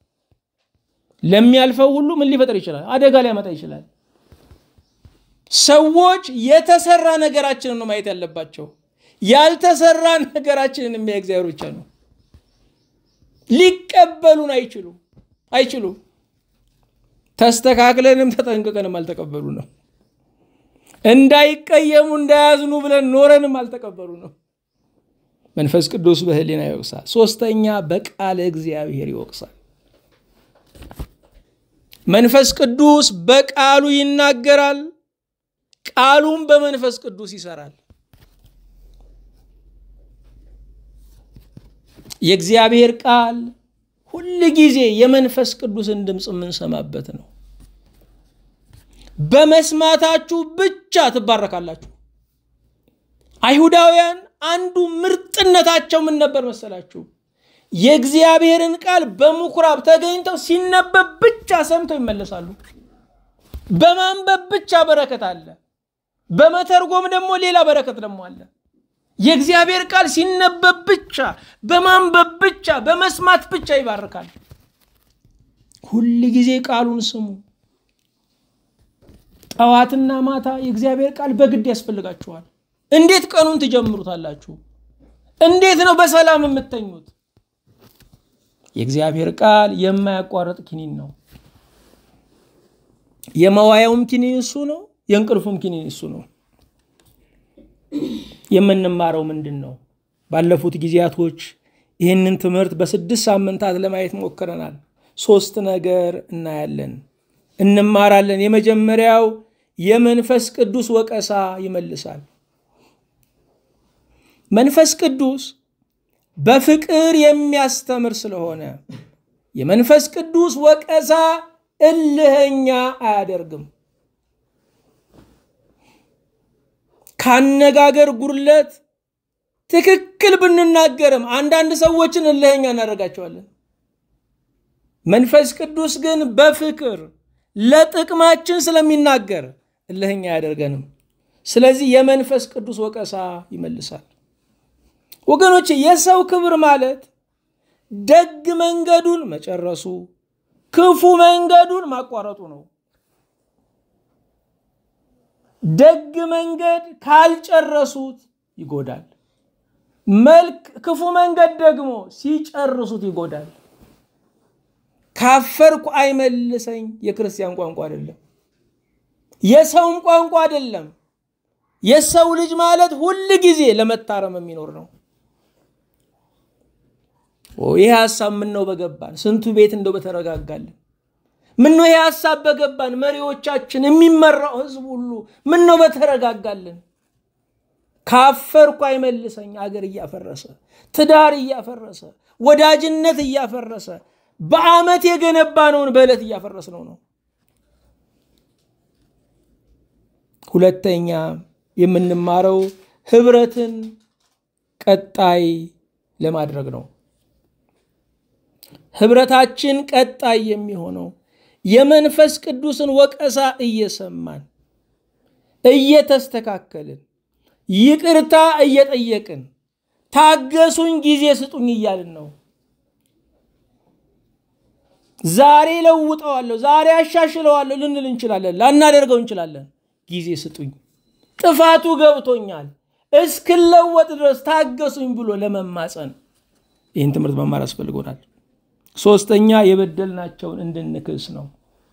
ለሚያልፈው ሁሉ ምን ሊፈጥር ይችላል? አደጋ ሊያመጣ ይችላል። ሰዎች የተሰራ ነገራችንን ነው ማየት ያለባቸው። ያልተሰራ ነገራችንን የሚያይ እግዚአብሔር ብቻ ነው። ሊቀበሉን አይችሉም አይችሉም። ተስተካክለንም ተጠንቅቀንም አልተቀበሉ ነው። እንዳይቀየሙ እንዳያዝኑ ብለን ኖረንም አልተቀበሉ ነው። መንፈስ ቅዱስ በህሊና ይወቅሳል። ሶስተኛ በቃለ እግዚአብሔር ይወቅሳል። መንፈስ ቅዱስ በቃሉ ይናገራል፣ ቃሉም በመንፈስ ቅዱስ ይሰራል። የእግዚአብሔር ቃል ሁል ጊዜ የመንፈስ ቅዱስን ድምፅ የምንሰማበት ነው። በመስማታችሁ ብቻ ትባረካላችሁ። አይሁዳውያን አንዱ ምርጥነታቸው ምን ነበር መሰላችሁ? የእግዚአብሔርን ቃል በምኩራብ ተገኝተው ሲነበብ ብቻ ሰምተው ይመለሳሉ። በማንበብ ብቻ በረከት አለ፣ በመተርጎም ደግሞ ሌላ በረከት ደግሞ አለ። የእግዚአብሔር ቃል ሲነበብ ብቻ፣ በማንበብ ብቻ፣ በመስማት ብቻ ይባርካል። ሁል ጊዜ ቃሉን ስሙ። ጠዋትና ማታ የእግዚአብሔር ቃል በግድ ያስፈልጋችኋል። እንዴት ቀኑን ትጀምሩታላችሁ? እንዴት ነው በሰላም የምተኙት? የእግዚአብሔር ቃል የማያቋርጥ ኪኒን ነው። የመዋያውም ኪኒን እሱ ነው። የእንቅልፉም ኪኒን እሱ ነው። የምንማረው ምንድን ነው? ባለፉት ጊዜያቶች ይህንን ትምህርት በስድስት ሳምንታት ለማየት ሞክረናል። ሶስት ነገር እናያለን፣ እንማራለን። የመጀመሪያው የመንፈስ ቅዱስ ወቀሳ ይመልሳል። መንፈስ ቅዱስ በፍቅር የሚያስተምር ስለሆነ የመንፈስ ቅዱስ ወቀሳ እልህኛ አያደርግም። ካነጋገር ጉድለት ትክክል ብንናገርም አንዳንድ ሰዎችን እልህኛ እናደርጋቸዋለን። መንፈስ ቅዱስ ግን በፍቅር ለጥቅማችን ስለሚናገር እልህኛ አያደርገንም። ስለዚህ የመንፈስ ቅዱስ ወቀሳ ይመልሳል። ወገኖች የሰው ክብር ማለት ደግ መንገዱን መጨረሱ፣ ክፉ መንገዱን ማቋረጡ ነው። ደግ መንገድ ካልጨረሱት ይጎዳል። መልክ ክፉ መንገድ ደግሞ ሲጨርሱት ይጎዳል። ካፈርኩ አይመልሰኝ የክርስቲያን ቋንቋ አይደለም፣ የሰውም ቋንቋ አይደለም። የሰው ልጅ ማለት ሁል ጊዜ ለመታረም የሚኖር ነው። ይህ ሀሳብ ምን ነው በገባን፣ ስንቱ ቤት እንደው በተረጋጋልን። ምን ነው ይህ ሀሳብ በገባን፣ መሪዎቻችን፣ የሚመራው ህዝብ ሁሉ ምን ነው በተረጋጋልን። ካፈርኩ አይመልሰኝ አገር እያፈረሰ ትዳር እያፈረሰ ወዳጅነት እያፈረሰ በዓመት የገነባነውን በዕለት እያፈረስነው ነው። ሁለተኛ የምንማረው ህብረትን ቀጣይ ለማድረግ ነው። ህብረታችን ቀጣይ የሚሆነው የመንፈስ ቅዱስን ወቀሳ እየሰማን እየተስተካከልን ይቅርታ እየጠየቅን ታገሱኝ፣ ጊዜ ስጡኝ እያልን ነው። ዛሬ ለውጠዋለሁ፣ ዛሬ አሻሽለዋለሁ ልንል እንችላለን፣ ላናደርገው እንችላለን። ጊዜ ስጡኝ፣ ጥፋቱ ገብቶኛል፣ እስክለወጥ ድረስ ታገሱኝ ብሎ ለመማፀን ይህን ትምህርት መማር ያስፈልጎናል። ሶስተኛ የበደልናቸውን እንድንክስ ነው።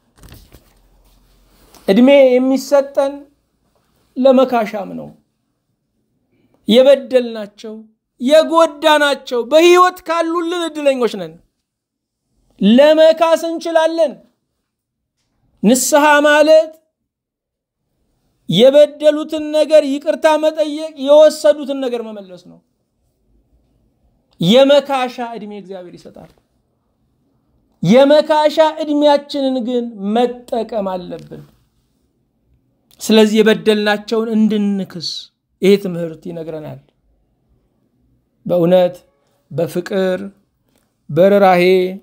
እድሜ የሚሰጠን ለመካሻም ነው። የበደልናቸው የጎዳናቸው በህይወት ካሉልን እድለኞች ነን። ለመካስ እንችላለን። ንስሐ ማለት የበደሉትን ነገር ይቅርታ መጠየቅ፣ የወሰዱትን ነገር መመለስ ነው። የመካሻ ዕድሜ እግዚአብሔር ይሰጣል። የመካሻ ዕድሜያችንን ግን መጠቀም አለብን። ስለዚህ የበደልናቸውን እንድንክስ ይሄ ትምህርት ይነግረናል። በእውነት በፍቅር በርኅራኄ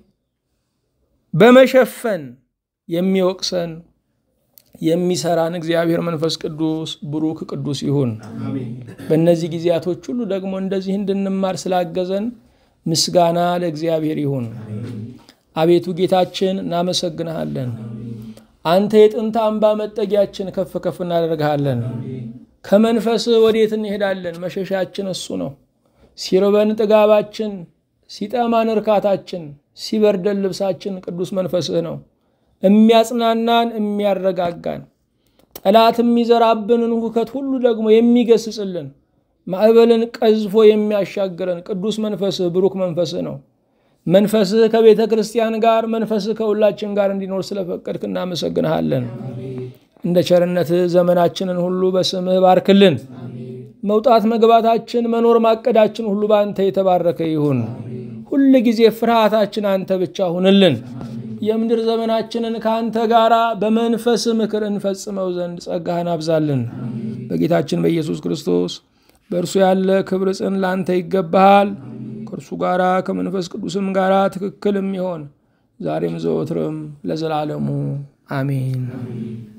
በመሸፈን የሚወቅሰን የሚሰራን እግዚአብሔር መንፈስ ቅዱስ ብሩክ ቅዱስ ይሁን። በእነዚህ ጊዜያቶች ሁሉ ደግሞ እንደዚህ እንድንማር ስላገዘን ምስጋና ለእግዚአብሔር ይሁን። አቤቱ ጌታችን እናመሰግንሃለን። አንተ የጥንት አምባ መጠጊያችን ከፍ ከፍ እናደርግሃለን። ከመንፈስህ ወዴት እንሄዳለን? መሸሻችን እሱ ነው። ሲርበን ጥጋባችን፣ ሲጠማን እርካታችን፣ ሲበርደን ልብሳችን ቅዱስ መንፈስህ ነው። የሚያጽናናን የሚያረጋጋን፣ ጠላት የሚዘራብንን ሁከት ሁሉ ደግሞ የሚገስጽልን፣ ማዕበልን ቀዝፎ የሚያሻግረን ቅዱስ መንፈስህ ብሩክ መንፈስህ ነው። መንፈስህ ከቤተ ክርስቲያን ጋር መንፈስህ ከሁላችን ጋር እንዲኖር ስለፈቀድክ እናመሰግንሃለን። እንደ ቸርነትህ ዘመናችንን ሁሉ በስምህ ባርክልን። መውጣት መግባታችን፣ መኖር ማቀዳችን ሁሉ በአንተ የተባረከ ይሁን። ሁል ጊዜ ፍርሃታችን አንተ ብቻ ሁንልን። የምድር ዘመናችንን ከአንተ ጋር በመንፈስ ምክር እንፈጽመው ዘንድ ጸጋህን አብዛልን። በጌታችን በኢየሱስ ክርስቶስ በእርሱ ያለ ክብር ጽን ለአንተ ይገባሃል። ከእርሱ ጋራ ከመንፈስ ቅዱስም ጋራ ትክክል የሚሆን ዛሬም ዘወትርም ለዘላለሙ አሜን።